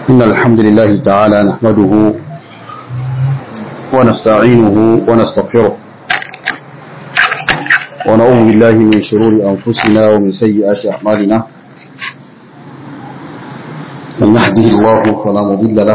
إن الحمد لله تعالى نحمده ونستعينه ونستغفره ونعوذ بالله من شرور أنفسنا ومن سيئات أعمالنا من يهده الله فلا مضل له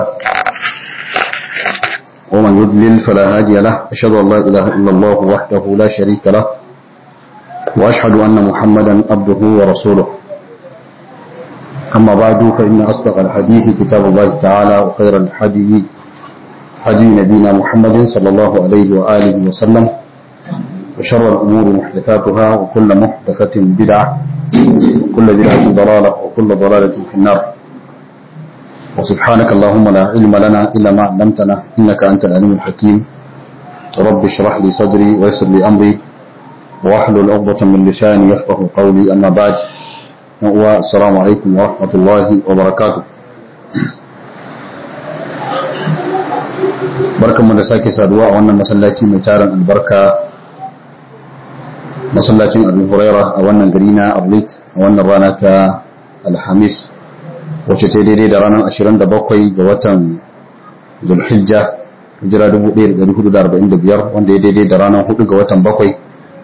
ومن يضلل فلا هادي له أشهد أن لا إله إلا الله وحده لا شريك له وأشهد أن محمدا عبده ورسوله أما بعد فإن أصدق الحديث كتاب الله تعالى وخير الحديث حديث نبينا محمد صلى الله عليه وآله وسلم وشر الأمور محدثاتها وكل محدثة بدعة وكل بدعة ضلالة وكل ضلالة في النار وسبحانك اللهم لا علم لنا إلا ما علمتنا إنك أنت العليم الحكيم رب اشرح لي صدري ويسر لي أمري واحلل عقدة من لساني يفقه قولي أما بعد السلام عليكم ورحمة الله وبركاته barkanmu da sake saduwa a wannan masallaci mai tarin albarka masallacin abin huraira a wannan gari na ablit a wannan rana ta alhamis wacce ta daidai da ranar 27 ga watan zulhijja hijira 1445 wanda ya daidai da ranar 4 ga watan 7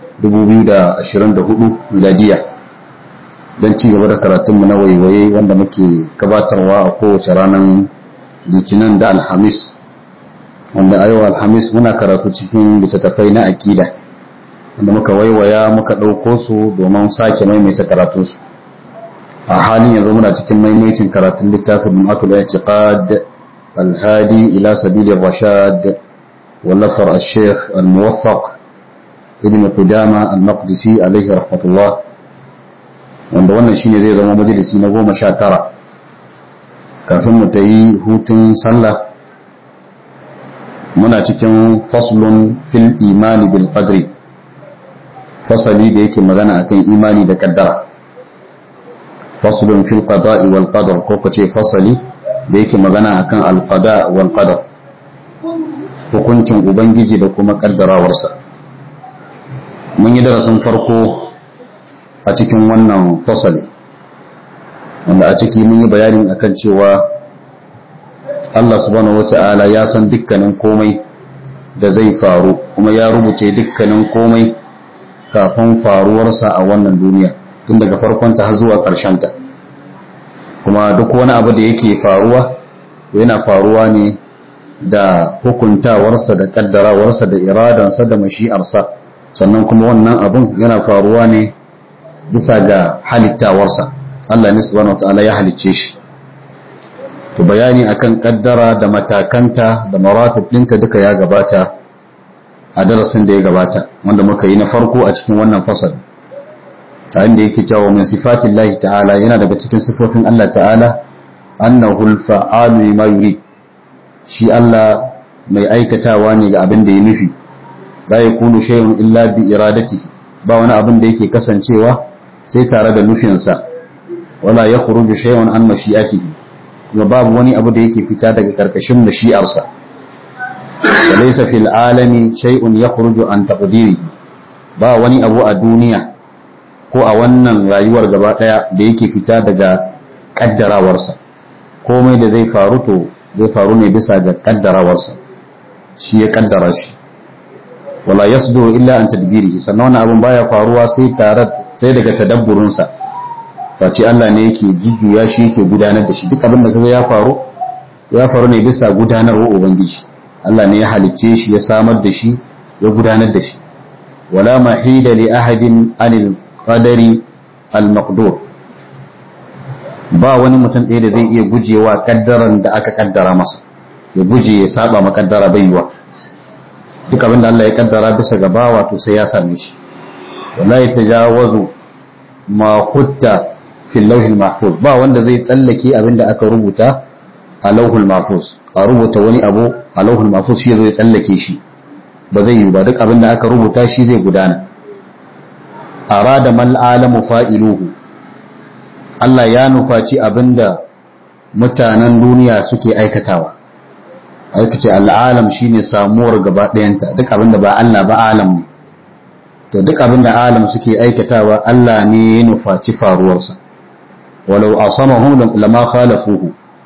2024 miladiya don ci gaba da karatunmu na waiwaye wanda muke gabatarwa a kowace ranar litinin da alhamis wanda a yau alhamis muna karatu cikin littattafai na aƙida wanda muka waiwaya muka ɗauko su domin sake maimaita karatunsu a halin yanzu muna cikin maimaitin karatun littafin ma'atul i'tiqad alhadi ila sabilir rashad wallafar al-sheikh al-muwaffaq ibn qudama al-maqdisi alaihi rahmatullah wanda wannan shine zai zama majalisi na goma sha tara kafin mu ta yi hutun sallah muna cikin faslun fil imani bil qadri fasali da yake magana akan imani da kaddara faslun fil qada'i wal qadar ko kace fasali da yake magana akan al qada wal qadar hukuncin ubangiji da kuma kaddarawarsa mun yi darasin farko a cikin wannan fasali wanda a ciki mun yi bayanin akan cewa Allah subhanahu wata'ala ya san dukkanin komai da zai faru kuma ya rubuce dukkanin komai kafin faruwarsa a wannan duniya tun daga farkonta har zuwa ta kuma duk wani abu da yake faruwa yana faruwa ne da hukuntawarsa da kaddarawarsa da iradansa da mashi'arsa sannan kuma wannan abun yana faruwa ne bisa ga halittawarsa Allah ne subhanahu wata'ala ya halicce shi to bayani akan kaddara da matakanta da maratib ɗinta duka ya gabata a darasin da ya gabata wanda muka yi na farko a cikin wannan fasal ta inda yake cewa min sifatin lahi ta'ala yana daga cikin sifofin Allah ta'ala annahu al-fa'alu lima yurid shi Allah mai aikatawa ne ga abin da ya nufi la yakunu shay'un illa bi iradatihi ba wani abin da yake kasancewa sai tare da nufinsa wala yakhruju shay'un an mashi'atihi kuma babu wani abu da yake fita daga karkashin mashi'arsa wa laysa fil alami shay'un yakhruju an taqdirihi ba wani abu a duniya ko a wannan rayuwar gaba daya da yake fita daga kaddarawarsa komai da zai faru to zai faru ne bisa ga kaddarawarsa shi ya kaddara shi wala yasduru illa an tadbirihi sannan wannan abun baya faruwa sai tare sai daga tadabburinsa face Allah ne yake jujjuya shi yake gudanar da shi duk abin da kaga ya faru ya faru ne bisa gudanarwa ubangiji Allah ne ya halicce shi ya samar da shi ya gudanar da shi wala mahida li ahadin anil qadari al maqdur ba wani mutum ɗaya da zai iya gujewa kaddaran da aka kaddara masa ya guje ya saba ma kaddara baiwa duk abin da Allah ya kaddara bisa ga bawa to sai ya same shi wala yatajawazu ma hutta fil lauhil mahfuz ba wanda zai tsallake abin da aka rubuta a lauhul mahfuz a rubuta wani abu a lauhul mahfuz shi zai tsallake shi ba zai yi ba duk abin da aka rubuta shi zai gudana arada mal alamu fa'iluhu Allah ya nufaci abin da mutanen duniya suke aikatawa aikace al'alam shine samuwar gaba ɗayanta duk abin da ba Allah ba alam ne to duk abin da alam suke aikatawa Allah ne ya nufaci faruwarsa walau asamahum lama khalafuhu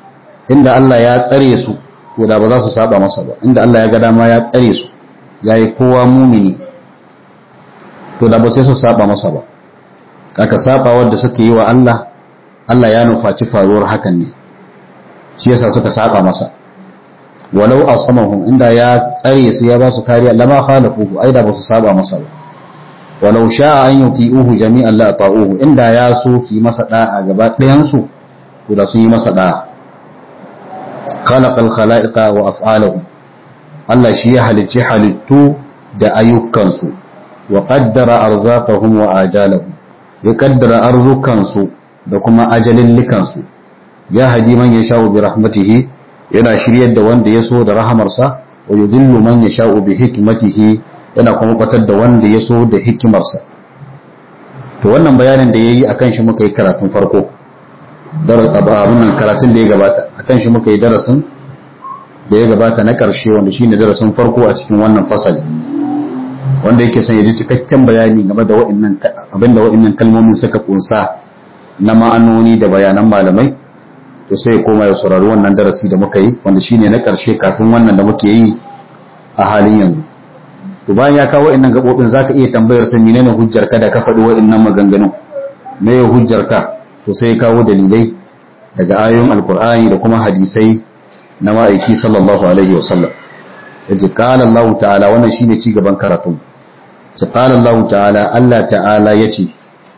inda Allah ya tsare su to da ba za su saba masa ba inda Allah ya ga dama ya tsare su yayi kowa mumini to da ba sai su saba masa ba aka saba wanda suka yi wa Allah Allah ya nufaci faruwar hakan ne shi yasa suka saba masa walau asamahum inda ya tsare su ya ba su kariya lama khalafuhu ai da ba su saba masa ba walau sha'a an yuti'uhu jami'an la ta'uhu inda ya so su yi masa da'a gaba ɗayan su to da sun yi masa da'a khalaqal khalaiqa wa af'aluhum Allah shi ya halicci halittu da ayyukansu wa qaddara arzaqahum wa ajalahum ya kaddara arzukansu da kuma ajalillikansu ya haji man yasha'u bi rahmatihi yana shiryar da wanda ya so da rahamarsa wa yudillu man yasha'u bi hikmatihi yana kuma batar da wanda ya so da hikimarsa to wannan bayanin da yayi akan shi muka yi karatun farko abin karatun da ya gabata akan shi muka yi darasin da ya gabata na ƙarshe wanda shine darasin farko a cikin wannan fasali wanda yake son ya ji cikakken bayani game da wa'annan abin da wa'annan kalmomin suka kunsa na ma'anoni da bayanan malamai to sai ya koma ya saurari wannan darasi da muka yi wanda shine na ƙarshe kafin wannan da muke yi a halin yanzu to bayan ya kawo wa'annan gabobin zaka iya tambayar sa menene hujjar ka da ka faɗi wa'annan maganganun me ya hujjar ka to sai ya kawo dalilai daga ayoyin alkur'ani da kuma hadisai na ma'aiki sallallahu alaihi wa sallam yace qala Allah ta'ala wannan shine ci gaban karatu ce qala Allah ta'ala Allah ta'ala yace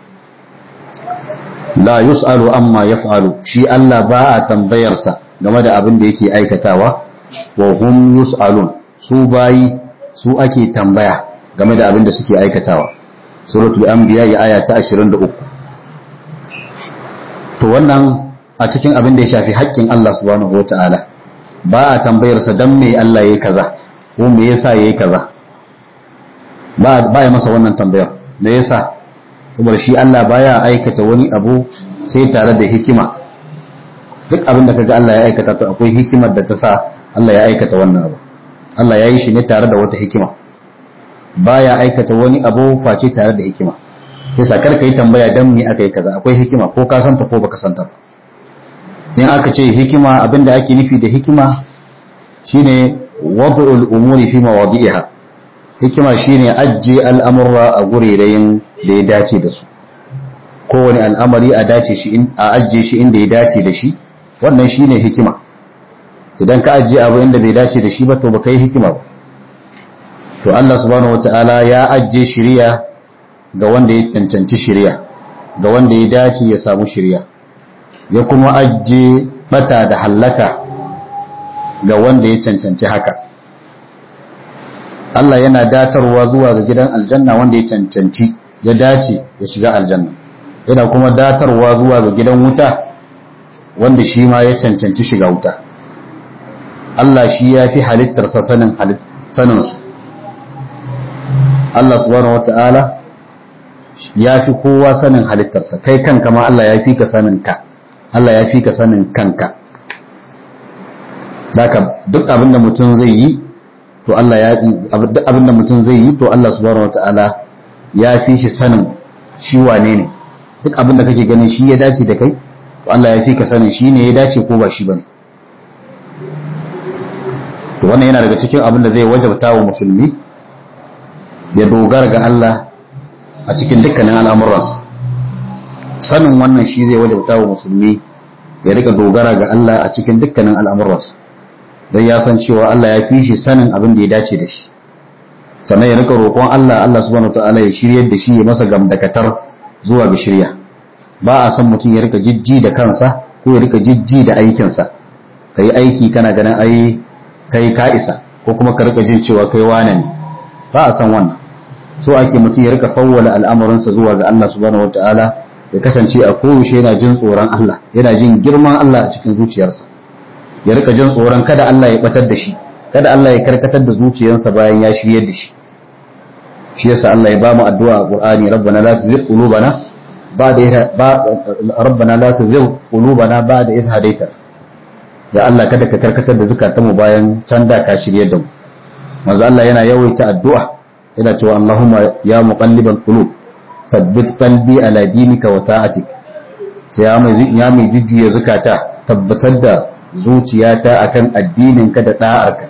la yus'alu amma yaf'alu shi Allah ba a tambayar sa game da abin da yake aikatawa wa hum yus'alun su bayi su ake tambaya game da abin da suke aikatawa suratul anbiya aya ta 23 to wannan a cikin abin da ya shafi haƙƙin Allah subhanahu wata'ala ba a tambayar sa dan me Allah yayi kaza ko me yasa yayi kaza ba ba ya masa wannan tambayar me yasa saboda shi Allah baya aikata wani abu sai tare da hikima duk abin da kaga Allah ya aikata to akwai hikimar da ta sa Allah ya aikata wannan abu Allah ya yi shi ne tare da wata hikima baya aikata wani abu face tare da hikima sai sakar kai tambaya dan me aka yi kaza akwai hikima ko ka santa ko baka santa ba in aka ce hikima abinda ake nufi da hikima shine wad'ul umuri fi mawadi'iha hikima shine ajje al'amurra a gurerayin da ya dace da su kowane al'amari a dace shi a ajje shi inda ya dace da shi wannan shine hikima idan ka ajje abu inda bai dace da shi ba to baka yi hikima ba to Allah subhanahu wata'ala ya ajje shiriya ga wanda ya cancanci shiriya ga wanda ya dace ya samu shiriya ya kuma ajje bata da hallaka ga wanda ya cancanci haka Allah yana datarwa zuwa ga gidan aljanna wanda ya cancanci ya dace ya shiga aljanna yana kuma datarwa zuwa ga gidan wuta wanda shi ma ya cancanci shiga wuta Allah shi ya fi halittarsa sanin saninsu Allah subhanahu wata'ala ya fi kowa sanin halittarsa kai kanka ma Allah ya fi ka sanin ka Allah ya fi ka sanin kanka Daka duk abin da mutum zai yi to Allah ya duk abin da mutum zai yi to Allah subhanahu wata'ala ya fi shi sanin shi wane ne duk abin da kake ganin shi ya dace da kai to Allah ya fi ka sanin shi ne ya dace ko ba shi bane to wannan yana daga cikin abin da zai wajabta wa musulmi ya dogara ga Allah a cikin dukkanin al'amuransa sanin wannan shi zai wajabta wa musulmi ya rika dogara ga Allah a cikin dukkanin al'amuransa don ya san cewa Allah ya fi shi sanin abin da ya dace da shi sannan ya rika roƙon Allah Allah subhanahu ta'ala ya shiryar da shi ya masa gamdakatar zuwa ga shirya ba a san mutum ya rika jijji da kansa ko ya rika jijji da aikinsa ka yi aiki kana ganin ai kai ka isa ko kuma ka rika jin cewa kai wane ne ba a san wannan so ake mutum ya rika fawwala al'amuransa zuwa ga Allah subhanahu wataala ya kasance a koyaushe yana jin tsoron Allah yana jin girman Allah a cikin zuciyarsa ya rika jin tsoron kada Allah ya batar da shi kada Allah ya karkatar da zuciyarsa bayan ya shiryar da shi shi yasa Allah ya ba mu addu'a a Qur'ani rabbana la tuzigh qulubana ba'da rabbana la tuzigh qulubana ba'da idh hadaytana ya Allah kada ka karkatar da zukatanmu bayan can da ka shirye da mu manzo Allah yana yawaita addu'a yana cewa Allahumma ya muqallibal qulub thabbit qalbi ala dinika wa ta'atik sai ya mai ya mai jujjuya zukata tabbatar da zuciyata akan addininka da da'arka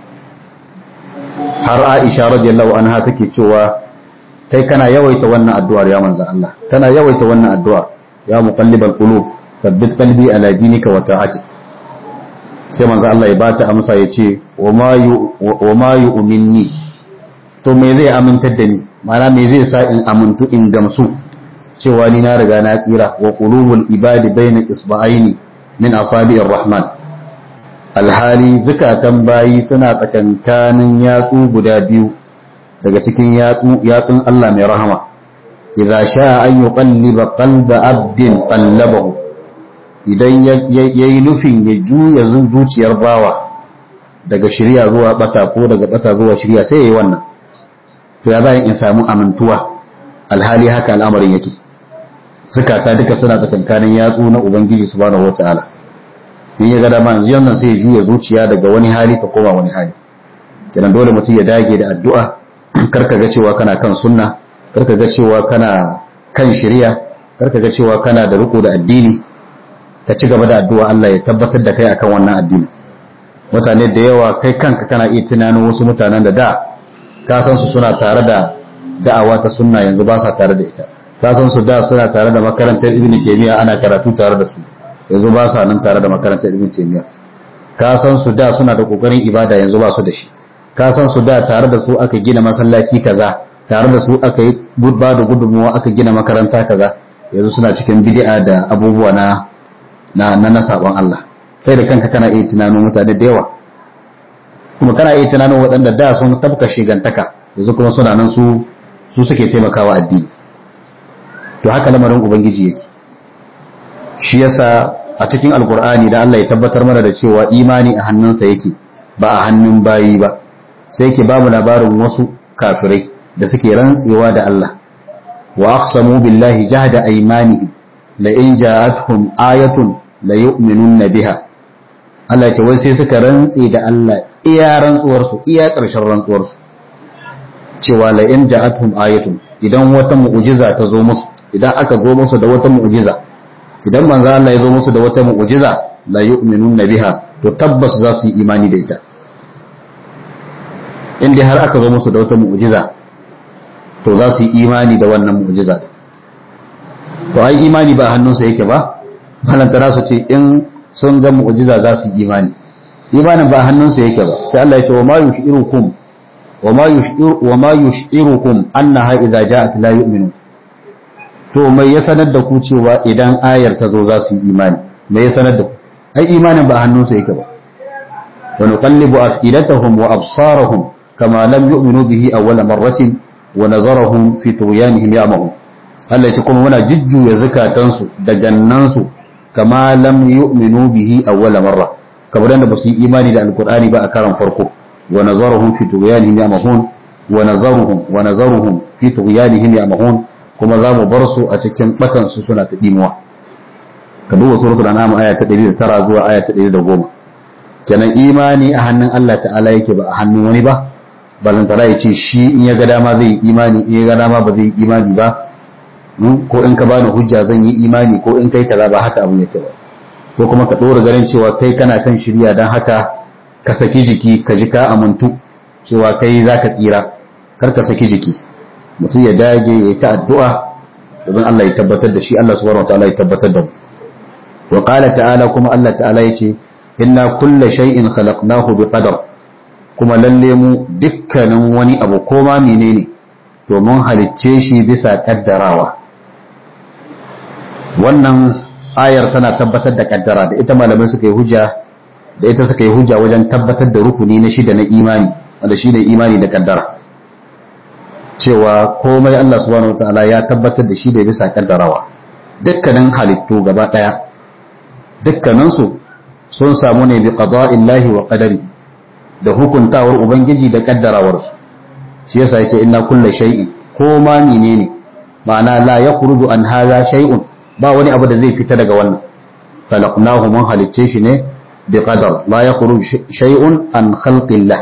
har Aisha radiyallahu anha take cewa kai kana yawaita wannan addu'ar ya manzo Allah kana yawaita wannan addu'ar ya muqallibal qulub thabbit qalbi ala dinika wa ta'atik sai manzo Allah ya bata amsa yace wa ma yu wa ma yu'minni to me zai amintar da ni ma'ana me zai sa in amintu in gamsu cewa ni na riga na tsira wa qulubul ibadi baina isba'aini min asabi'ir rahman alhali zukatan bayi suna tsakankanin yatsu guda biyu daga cikin yatsu yatsun Allah mai rahama idza sha'a an yuqalliba qalba abdin qallabahu idan yayi nufin ya juya zuciyar bawa daga shirya zuwa bata ko daga bata zuwa shirya sai yayi wannan to ya bayan in samu amintuwa alhali haka al'amarin yake zukata duka suna tsakankanin yatsu na ubangiji subhanahu wataala in ya ga dama yanzu yannan sai ya juya zuciya daga wani hali ta koma wani hali kenan dole mutum ya dage da addu'a karka ga cewa kana kan sunna karka ga cewa kana kan shari'a karka ga cewa kana da riko da addini ka ci gaba da addu'a Allah ya tabbatar da kai akan wannan addini mutane da yawa kai kanka kana iya tunanin wasu mutanen da da ka san su suna tare da da'awa ta sunna yanzu ba sa tare da ita ka san su da suna tare da makarantar ibn taymiya ana karatu tare da su yanzu ba sa nan tare da makarantar ibn taymiya ka san su da suna da kokarin ibada yanzu ba su da shi ka san su da tare da su aka gina masallaci kaza tare da su aka yi ba da gudunmuwa aka gina makaranta kaza yanzu suna cikin bid'a da abubuwa na na na, na sabon Allah kai da kanka kana iya tunanin mutane da yawa kuma kana iya tunanin waɗanda da sun tabka shigantaka yanzu kuma suna nan su su suke taimakawa addini to haka lamarin ubangiji yake shi yasa a cikin alkur'ani da Allah ya tabbatar mana da cewa imani a hannunsa yake ba a hannun bayi ba sai yake bamu labarin wasu kafirai da suke rantsewa da Allah wa aqsamu billahi jahda aymanihim la in ja'atuhum ayatun la yu'minunna biha Allah ce wai sai suka rantse da Allah iya rantsuwar su iya ƙarshen rantsuwar su cewa la in ja'atuhum ayatun idan wata mu'jiza ta zo musu idan aka zo musu da wata mu'jiza idan manzo Allah ya zo musu da wata mu'jiza la yu'minunna biha to tabbas za su yi imani da ita in dai har aka zo musu da wata mu'jiza to za su yi imani da wannan mu'jiza to ai imani ba hannunsa yake ba balantana su ce in sun ga mu'jiza za su yi imani imanin ba hannunsa yake ba sai Allah ya ce wa ma yushirukum wa ma yushiru wa ma yushirukum annaha idza ja'at la yu'minu to mai ya sanar da ku cewa idan ayar ta zo za su yi imani mai ya sanar da ku ai imanin ba hannunsa yake ba wa nuqallibu afidatahum wa absarahum kama lam yu'minu bihi awwala marratin wa nazarahum fi tughyanihim ya'mahun Allah ya ce kuma muna jujjuya zakatansu da gannansu kama lam yu'minu bihi awwala marra kamar da ba su yi imani da alqur'ani ba a karan farko wa nazarahum fi tughyanihim ya'mahun wa nazaruhum wa nazaruhum fi tughyanihim ya'mahun kuma za mu bar su a cikin batan su suna ta dimuwa ka duba suratul an'am aya ta 109 zuwa aya ta 110 kenan imani a hannun Allah ta'ala yake ba a hannun wani ba balantana ya ce shi in ya ga dama zai yi imani in ya ga dama ba zai yi imani ba ko in ka bani hujja zan yi imani ko in kai kaza ba haka abu yake ba ko kuma ka dora ganin cewa kai kana kan shirya dan haka ka saki jiki ka ji ka amuntu cewa kai zaka tsira kar ka saki jiki mutum ya dage ya ta addu'a domin Allah ya tabbatar da shi Allah subhanahu wataala ya tabbatar da mu wa qala ta'ala kuma Allah ta'ala yace inna kulla shay'in khalaqnahu biqadar kuma lalle mu dukkanin wani abu ko ma menene to mun halicce shi bisa kaddarawa wannan ayar tana tabbatar da kaddara da ita malamai suka yi hujja da ita suka yi hujja wajen tabbatar da rukuni na shida na imani wanda shi ne imani da kaddara cewa komai Allah subhanahu wataala ya tabbatar da shi da bisa kaddarawa dukkanin halittu gaba daya dukkaninsu sun samu ne bi qada'illahi wa qadari da hukuntawar ubangiji da kaddarawarsu shi yasa yake inna kullu shay'in ko ma menene ma'ana la yakhruju an hadha shay'un ba wani abu da zai fita daga wannan khalaqnahu mun halicce shi ne bi qadar la yakhruju shay'un an khalqillah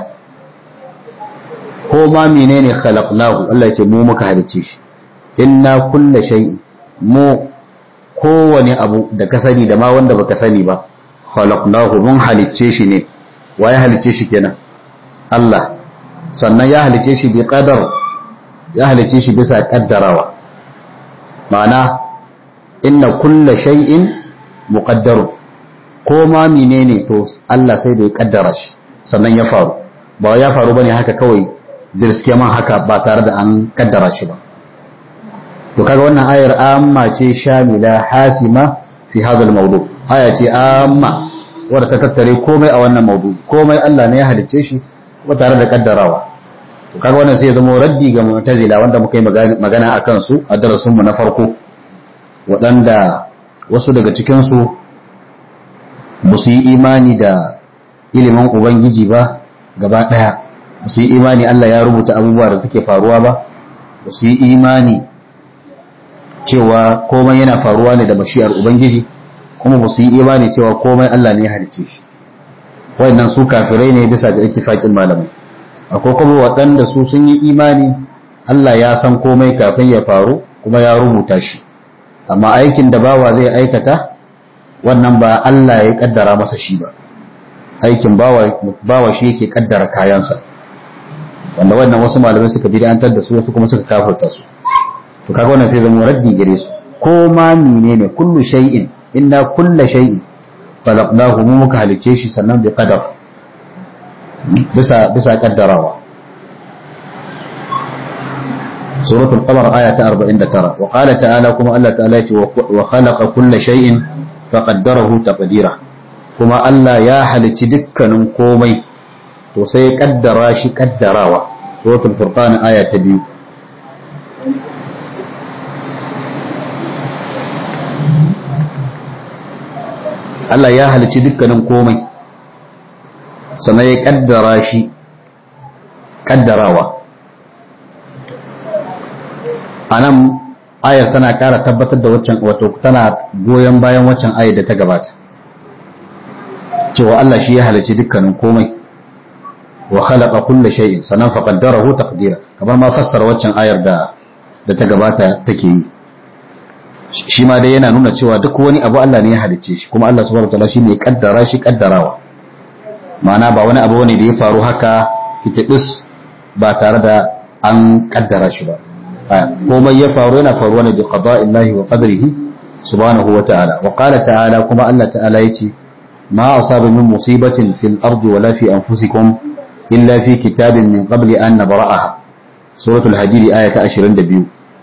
ko ma menene khalaqnahu Allah yace mu muka halicce shi inna kullu shay'in mu kowane abu da ka sani da ma wanda baka sani ba khalaqnahu mun halicce shi ne wa ya halicce shi kenan Allah sannan ya halicce shi bi qadar ya halicce shi bisa kaddarawa ma'ana inna kulla shay'in muqaddaru ko ma menene to Allah sai da ya kaddara shi sannan ya faru ba ya faru bane haka kawai jirske man haka ba tare da an kaddara shi ba to kaga wannan ayar amma ce shamila hasima fi hadha al-mawdu aya ce amma wadda ta tattare komai a wannan mawdu komai Allah ne ya halicce shi kuma tare da kaddarawa to kaga wannan sai ya zama raddi ga mu'tazila wanda muka yi magana akan su a darasin mu na farko waɗanda wasu daga cikin su ba su yi imani da ilimin ubangiji ba gaba ɗaya ba su yi imani Allah ya rubuta abubuwa da suke faruwa ba ba su yi imani cewa komai yana faruwa ne da mashi'ar ubangiji kuma ba su yi imani cewa komai Allah ne ya halicce shi wayannan su kafirai ne bisa ga ittifaqin malamai akwai kuma waɗanda su sun yi imani Allah ya san komai kafin ya faru kuma ya rubuta shi amma aikin da bawa zai aikata wannan ba Allah ya kaddara masa shi ba aikin bawa bawa shi yake kaddara kayansa wanda wannan wasu malamai suka bid'antar da su wasu kuma suka kafirta su to kaga wannan sai zama raddi gare su ko ma menene kullu shay'in inna kulla shay'in khalaqnahu mu muka halice shi sannan bi qadar bisa bisa kaddarawa suratul qamar aya ta 49 wa qala ta'ala kuma Allah ta'ala ce wa khalaqa kulla shay'in faqaddarahu taqdira kuma Allah ya halicci dukkanin komai to sai ya kaddara shi kaddarawa suratul furqan aya ta 2 Allah ya halici dukkanin komai sannan ya kaddara shi kaddarawa a nan ayar tana ƙara tabbatar da waccan wato tana goyon bayan waccan ayar da ta gabata cewa Allah shi ya halici dukkanin komai wa khalaqa kulla shay'in sannan fa qaddarahu taqdira kamar ma fassara waccan ayar da da ta gabata take yi shi ma dai yana nuna cewa duk wani abu Allah ne ya halicce shi kuma Allah subhanahu wataala shine ya kaddara shi kaddarawa ma'ana ba wani abu ne da ya faru haka kitibis ba tare da an kaddara shi ba komai ya faru yana faruwa ne bi qada'illahi wa qadrihi subhanahu wataala wa qala ta'ala kuma Allah ta'ala yace ma asaba min musibatin fil ardi wala fi anfusikum illa fi kitabin min qabli an nabra'aha suratul hadid aya ta 22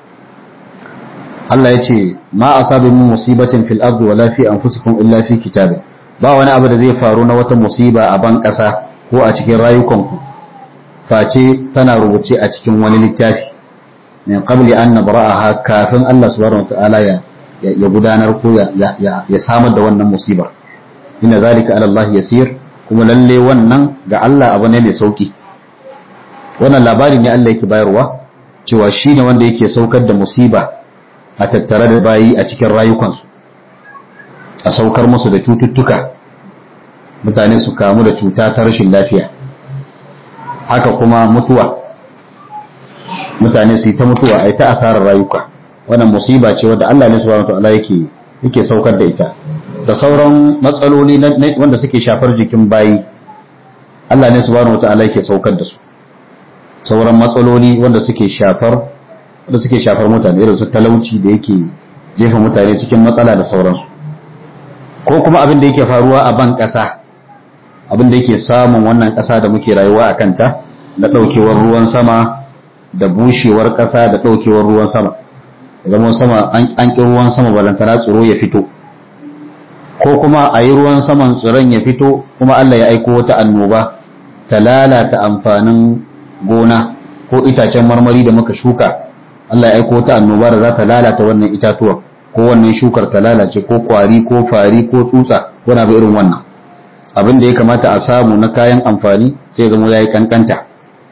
Allah ya ce ma asabi min musibatin fil ardi wala fi anfusikum illa fi kitabin ba wani abu da zai faru na wata musiba a ban ƙasa ko a cikin rayukanku face tana rubuce a cikin wani littafi min qabli an nabra'aha kafin Allah subhanahu wataala ya ya gudanar ko ya ya samar da wannan musibar inna zalika ala Allah yasir kuma lalle wannan ga Allah abu ne mai sauki wannan labari ne Allah yake bayarwa cewa shine wanda yake saukar da musiba a tattare da bayi a cikin rayukansu a saukar musu da cututtuka mutane su kamu da cuta ta rashin lafiya haka kuma mutuwa mutane su yi ta mutuwa a yi ta asarar rayuka wannan musiba ce wadda Allah ne subhanahu wataala yake yake saukar da ita da sauran matsaloli wanda suke shafar jikin bayi Allah ne subhanahu wataala yake saukar da su sauran matsaloli wanda suke shafar da suke shafar mutane irin su talauci da yake jefa mutane cikin matsala da sauransu ko kuma abin da yake faruwa a ban ƙasa abin da yake samun wannan ƙasa da muke rayuwa a kanta da ɗaukewar ruwan sama da bushewar ƙasa da ɗaukewar ruwan sama zama sama an ƙi ruwan sama balantana tsiro ya fito ko kuma a yi ruwan saman tsiron ya fito kuma Allah ya aiko wata annoba ta lalata amfanin gona ko itacen marmari da muka shuka Allah ya aiko ta annoba da za ta lalata wannan itatuwa ko wannan shukar ta lalace ko kwari ko fari ko tsutsa wani abu irin wannan abin da ya kamata a samu na kayan amfani sai zama ya yi kankanta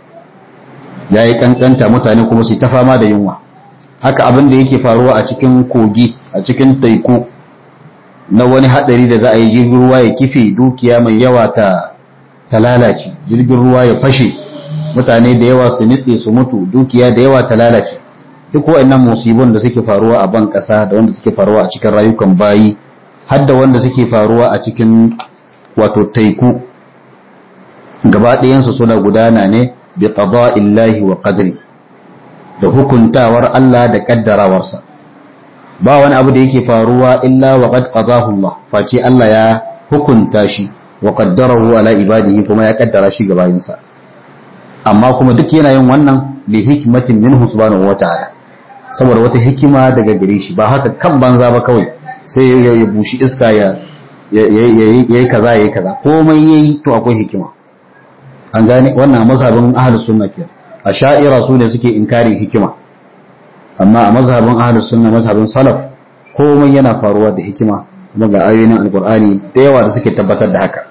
ya yi kankanta mutane kuma su ta fama da yunwa haka abin da yake faruwa a cikin kogi a cikin taiku na wani hadari da za a yi jirgin ruwa ya kife dukiya mai yawa ta ta lalace jirgin ruwa ya fashe mutane da yawa su nitse su mutu dukiya da yawa ta lalace duk waɗannan musibun da suke faruwa a ban ƙasa da wanda suke faruwa a cikin rayukan bayi har da wanda suke faruwa a cikin wato taiku gaba ɗayansu suna gudana ne bi qada'illahi wa qadri da hukuntawar Allah da kaddarawarsa ba wani abu da yake faruwa illa wa qad qadahu Allah face Allah ya hukunta shi wa qaddarahu ala ibadihi kuma ya kaddara shi ga bayinsa amma kuma duk yana yin wannan li hikmatin minhu subhanahu wa ta'ala saboda wata hikima daga gare shi ba haka kan banza ba kawai sai ya bushi iska ya yayi kaza yayi kaza komai yayi to akwai hikima an gane wannan mazhabin ahlus sunna ke a sha'ira su ne suke inkarin hikima amma a mazhabin ahlus sunna mazhabin salaf komai yana faruwa da hikima kuma ga ayoyin alqur'ani da yawa da suke tabbatar da haka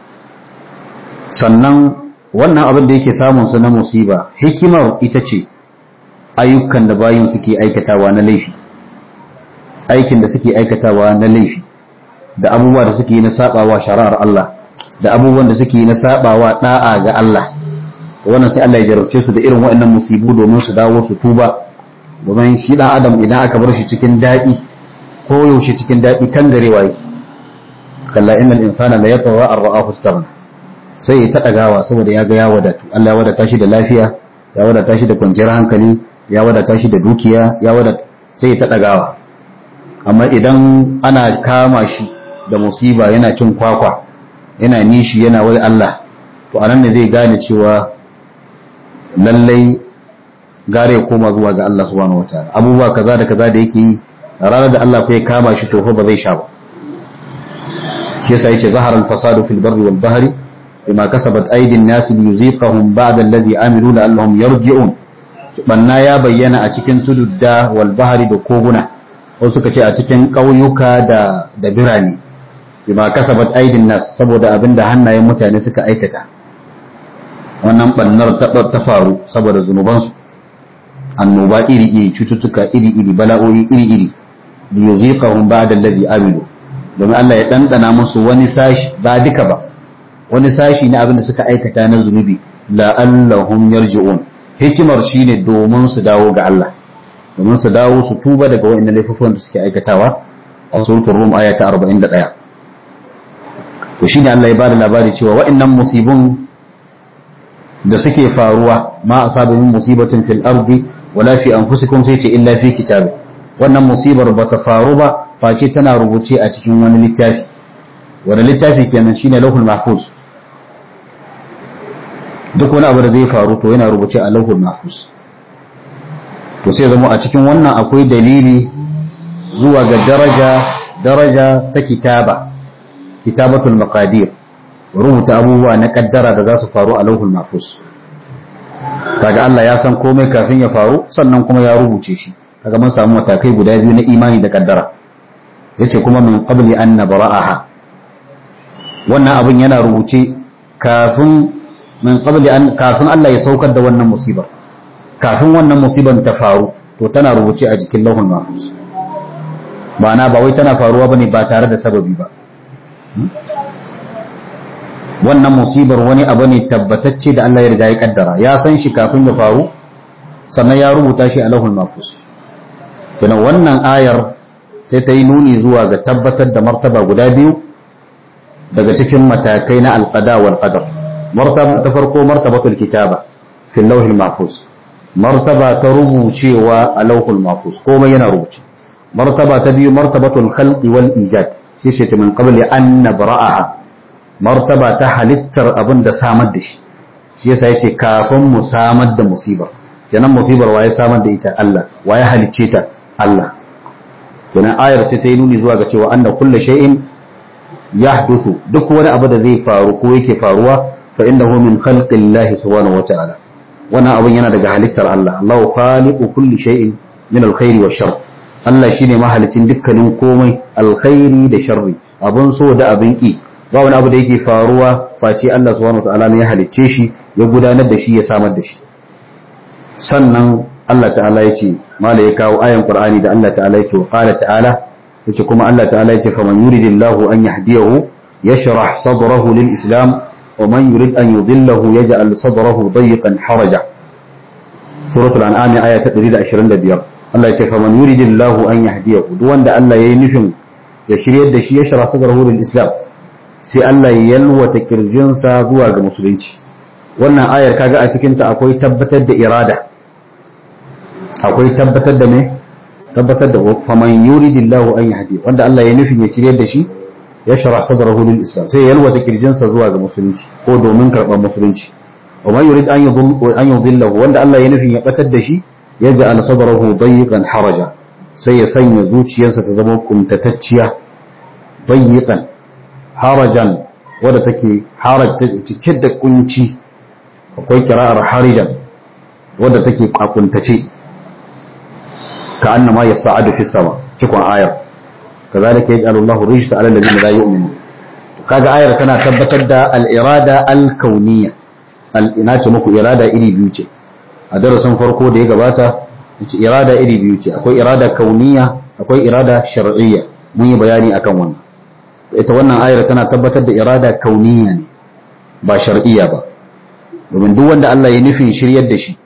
sannan wannan abin da yake samun su na musiba hikimar ita ce ayyukan da bayin suke aikatawa na laifi aikin da suke aikatawa na laifi da abubuwa da suke na sabawa shari'ar Allah da abubuwan da suke na sabawa da'a ga Allah wannan sai Allah ya jarabce su da irin waɗannan musibu domin su dawo su tuba domin shi dan adam idan aka bar shi cikin daɗi ko yaushe cikin daɗi kan garewa yake kalla innal insana la yatgha an ra'ahu istaghna sai ya taɗa gawa saboda ya ga ya wadatu Allah ya wadata shi da lafiya ya wadata shi da kwanciyar hankali ya wadata shi da dukiya ya wadata sai ya taɗa gawa amma idan ana kama shi da musiba yana cin kwakwa yana nishi yana wai Allah to anan ne zai gane cewa lallai gare ya koma zuwa ga Allah subhanahu wataala abubuwa kaza da kaza da yake yi ranar da Allah fa ya kama shi to fa ba zai sha ba shi yasa yace zahara al-fasadu fil barri wal bahri bima kasabat aydin nas liyuziqahum ba'da alladhi amilu la'allahum yarji'un banna ya bayyana a cikin tududda wal bahri da koguna wasu suka ce a cikin ƙauyuka da da birane bima kasabat aydin nas saboda abinda hannayen mutane suka aikata wannan bannar ta faru saboda zunubansu annoba iri-iri cututtuka iri-iri bala'o'i iri-iri da yuziqahum ba'da alladhi amilu domin Allah ya dandana musu wani sashi ba duka ba wani sashi na abin da suka aikata na zunubi la'allahum yarji'un hikimar shine domin su dawo ga Allah domin su dawo su tuba daga wa'annan laifukan da suke aikatawa a suratul rum aya ta 41 to shine Allah ya bada labari cewa wa'annan musibun da suke faruwa ma asaba min musibatin fil ardi wala fi anfusikum sai ce illa fi kitab wannan musibar bata faru ba face tana rubuce a cikin wani littafi wani littafi kenan shine lauhul mahfuz duk wani abu da zai faru to yana rubuce a lauhul mahfuz to sai zama a cikin wannan akwai dalili zuwa ga daraja daraja ta kitaba kitabatul maqadir rubuta abubuwa na kaddara da za su faru a lauhul mahfuz kaga Allah ya san komai kafin ya faru sannan kuma ya rubuce shi kaga mun samu matakai guda biyu na imani da kaddara yace kuma min qabli an nabra'aha wannan abin yana rubuce kafin min qabli an kafin Allah ya saukar da wannan musibar kafin wannan musibar ta faru to tana rubuce a jikin lauhul mahfuz ma'ana ba wai tana faruwa bane ba tare da sababi ba wannan musibar wani abu ne tabbatacce da Allah ya riga ya kaddara ya san shi kafin ya faru sannan ya rubuta shi a lahul mafus kenan wannan ayar sai ta yi nuni zuwa ga tabbatar da martaba guda biyu daga cikin matakai na alqada wal qadar martaba ta farko martabatul kitaba fil lawhil mahfuz martaba ta rubucewa a lawhul mahfuz komai yana rubuce martaba ta biyu martabatul khalqi wal ijad shi ce min qabli an nabra'aha martaba ta halittar abin da samar da shi shi yasa yace kafin mu samar da musibar kenan musibar waye samar da ita Allah waye halicce ta Allah kenan ayar sai ta yi nuni zuwa ga cewa anna kullu shay'in yahduthu duk wani abu da zai faru ko yake faruwa fa innahu min khalqillahi subhanahu wata'ala wannan abin yana daga halittar Allah Allahu khaliqu kulli shay'in min alkhairi wash shar Allah shine mahalicin dukkanin komai alkhairi da sharri abun so da abin ki ba wani abu da yake faruwa face Allah subhanahu wataala ne ya halicce shi ya gudanar da shi ya samar da shi sannan Allah ta'ala ya ce mala ya kawo ayan Qur'ani da Allah ta'ala ya ce wa qala ta'ala yace kuma Allah ta'ala ya ce faman yuridillahu an yahdiyahu yashrah sadrahu lil islam wa man yurid an yudillahu yaj'al sadrahu dayyqan haraja suratul an'am aya ta 125 Allah ya ce faman yuridillahu an yahdiyahu duk wanda Allah yayi nufin ya shiryar da shi yashrah sadrahu lil islam sai Allah ya yalwata kirjinsa zuwa ga musulunci wannan ayar kaga a cikinta akwai tabbatar da irada akwai tabbatar da me tabbatar da faman yuridillahu an yahdi wanda Allah ya nufin ya shirye da shi ya shara sadrahu lil islam sai ya yalwata kirjinsa zuwa ga musulunci ko domin karban musulunci wa man yurid an an yudillahu wanda Allah ya nufin ya batar da shi ya ja'al sadrahu dayyqan haraja sai ya sanya zuciyarsa ta zama kuntatacciya dayyqan harajan wadda take haraj cike da kunci akwai kira'ar harijan wadda take kwakuntace ka annama yas'adu fi sama cikon ayar kazalika yaj'alu Allahu rijsa 'ala alladhina la yu'minun kaga ayar tana tabbatar da al-irada al-kauniyya al-ina ce muku irada iri biyu ce a darasin farko da ya gabata ce irada iri biyu ce akwai irada kauniyya akwai irada shar'iyya mun yi bayani akan wannan ita wannan ayar tana tabbatar da irada kauniyya ne ba shar'iyya ba domin duk wanda Allah ya nufin shiryar da shi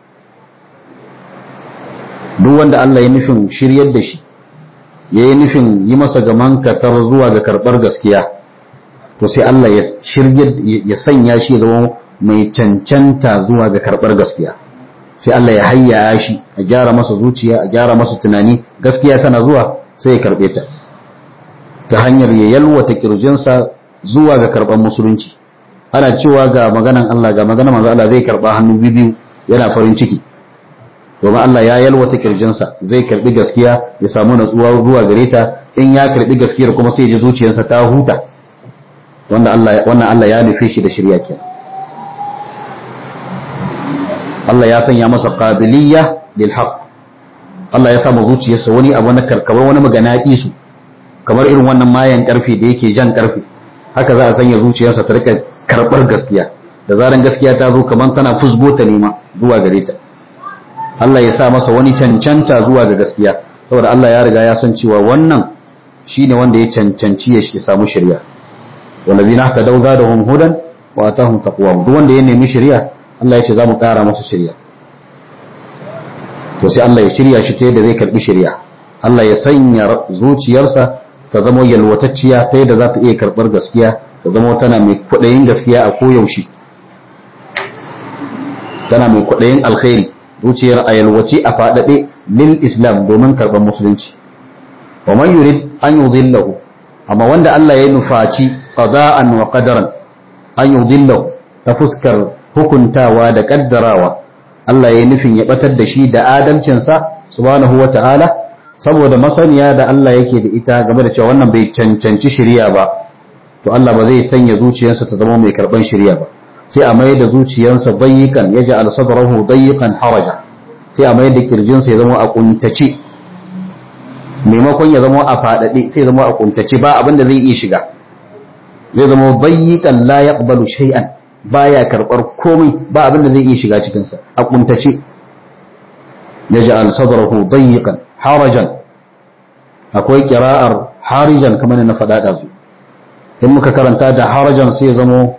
duk wanda Allah ya nufin shiryar da shi ya yi nufin yi masa gaman katar zuwa ga karɓar gaskiya to sai Allah ya shiryar ya sanya shi ya zama mai cancanta zuwa ga karɓar gaskiya sai Allah ya hayyaya shi a gyara masa zuciya a gyara masa tunani gaskiya tana zuwa sai ya karɓe ta ta hanyar ya yalwata kirjinsa zuwa ga karɓar musulunci ana cewa ga maganan Allah ga maganan manzo Allah zai karɓa hannu biyu yana farin ciki domin Allah ya yalwata kirjinsa zai karbi gaskiya ya samu natsuwa zuwa gare ta in ya karbi gaskiyar kuma sai ya ji zuciyarsa ta huta wanda Allah wannan Allah ya nufe shi da shirya kenan Allah ya sanya masa qabiliyya lil haqq Allah ya samu zuciyarsa wani abu na karkabar wani magana su kamar irin wannan mayan karfe da yake jan karfe haka za a sanya zuciyarsa ta rika karbar gaskiya da zaran gaskiya ta zo kamar tana fusgo ta nema zuwa gare ta Allah ya sa masa wani cancanta zuwa ga gaskiya saboda Allah ya riga ya san cewa wannan shine wanda ya cancanci ya shi samu shari'a wallazina tadaw zadahum hudan wa atahum taqwahum duk wanda ya nemi shari'a Allah ya ce za mu ƙara masa shari'a to sai Allah ya shirya shi ta yadda zai karbi shari'a Allah ya sanya zuciyarsa ta zama yalwatacciya ta yadda za ta iya karbar gaskiya ta zama tana mai kwaɗayin gaskiya a koyaushe tana mai kwaɗayin alkhairi zuciyar a yalwace a faɗaɗe lil islam domin karɓar musulunci wa man yurid an yudillahu amma wanda Allah ya nufaci qada'an wa qadaran an yudillahu ta fuskar hukuntawa da kaddarawa Allah ya nufin ya batar da shi da adalcinsa subhanahu wa ta'ala saboda masaniya da Allah yake da ita game da cewa wannan bai cancanci shari'a ba to Allah ba zai sanya zuciyarsa ta zama mai karban shari'a ba sai a mai da zuciyarsa dayyikan ya ja'al sadrahu dayyikan haraja sai a mai da kirjinsa ya zama a kuntace maimakon ya zama a fadade sai ya zama a kuntace ba abinda zai iya shiga zai zama dayyikan la yaqbalu shay'an baya karbar komai ba abinda zai iya shiga cikin sa a kuntace ya ja'al sadrahu dayyikan harajan akwai kira'ar harijan kamar na faɗa ɗazu in muka karanta da harajan sai ya zama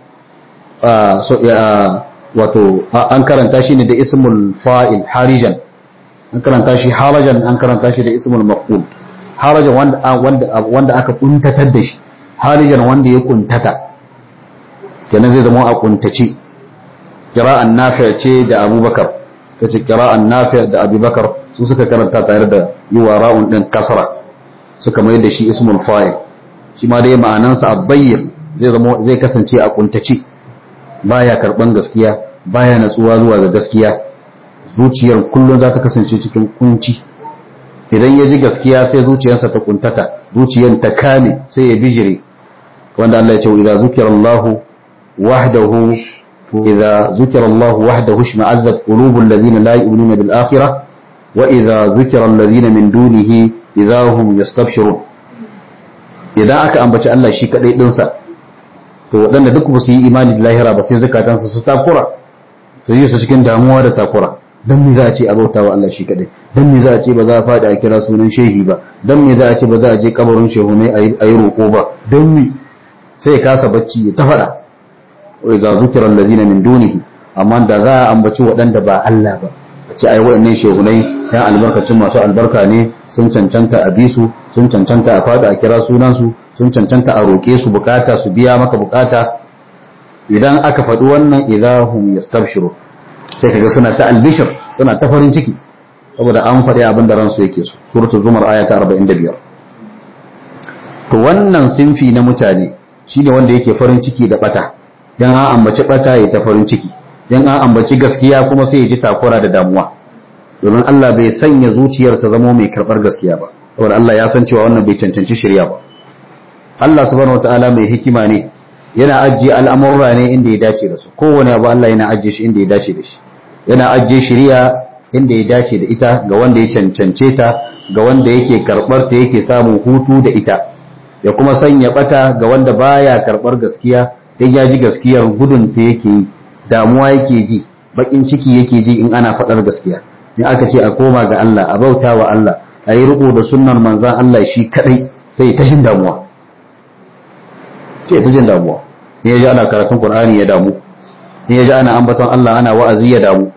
wato an karanta shi ne da ismul fa'il harijan an karanta shi harajan an karanta shi da ismul maf'ul harajan wanda wanda aka kuntatar da shi harijan wanda ya kuntata kenan zai zama a kuntace qira'an nafi' ce da abubakar ta ce qira'an nafi' da abubakar su suka karanta tare da yi wa ra'un din kasra suka mai da shi ismul fa'il shi ma dai ma'anansa ad-dayyiq zai zama zai kasance a kuntace baya karban gaskiya baya natsuwa zuwa ga gaskiya zuciyar kullum za ta kasance cikin kunci idan ya ji gaskiya sai zuciyarsa ta kuntata zuciyar ta kame sai ya bijire wanda Allah ya ce idza zukira Allah wahdahu idza zukira Allah wahdahu shma'azzat qulubul ladina la yu'minuna bil akhirah wa idza zukira alladhina min dunihi idza hum yastabshirun idan aka ambaci Allah shi kadai dinsa to waɗanda duk ba su yi imani da lahira ba sai zukatansu su takura su yi su cikin damuwa da takura dan me za a ce a bauta wa Allah shi kadai dan me za a ce ba za a faɗi a kira sunan shehi ba dan me za a ce ba za a je kabarin shehu ne a yi roƙo ba dan me sai ya kasa bacci ya ta faɗa wa idza zukira allazina min dunihi amma da za a ambaci waɗanda ba Allah ba ce ai waɗannan shehunai ya albarkacin masu albarka ne sun cancanta a bisu sun cancanta a fada a kira sunansu sun cancanta a roƙe su bukata su biya maka bukata idan aka faɗi wannan idahum yastabshiru sai kaga suna ta albishir suna ta farin ciki saboda an faɗi abin da ransu yake so suratul zumar aya ta 45 to wannan sinfi na mutane shine wanda yake farin ciki da bata dan an ambaci bata ya ta farin ciki dan an ambaci gaskiya kuma sai ya ji takura da damuwa domin Allah bai sanya zuciyar ta zama mai karbar gaskiya ba saboda Allah ya san cewa wannan bai cancanci shirya ba Allah subhanahu wataala mai hikima ne yana ajiye al'amurra ne inda ya dace da su kowane abu Allah yana ajiye shi inda ya dace da shi yana ajiye shirya inda ya dace da ita ga wanda ya cancance ta ga wanda yake karbar ta yake samun hutu da ita ya kuma sanya bata ga wanda baya karbar gaskiya dan ya ji gaskiyar gudun ta yake yi damuwa yake ji bakin ciki yake ji in ana faɗar gaskiya in aka ce a koma ga Allah a bauta wa Allah a yi riko da sunnar manzan Allah shi kadai sai ta jin damuwa ke ta jin damuwa in ya ji ana karatun Qur'ani ya damu in ya ji ana ambaton Allah ana wa'azi ya damu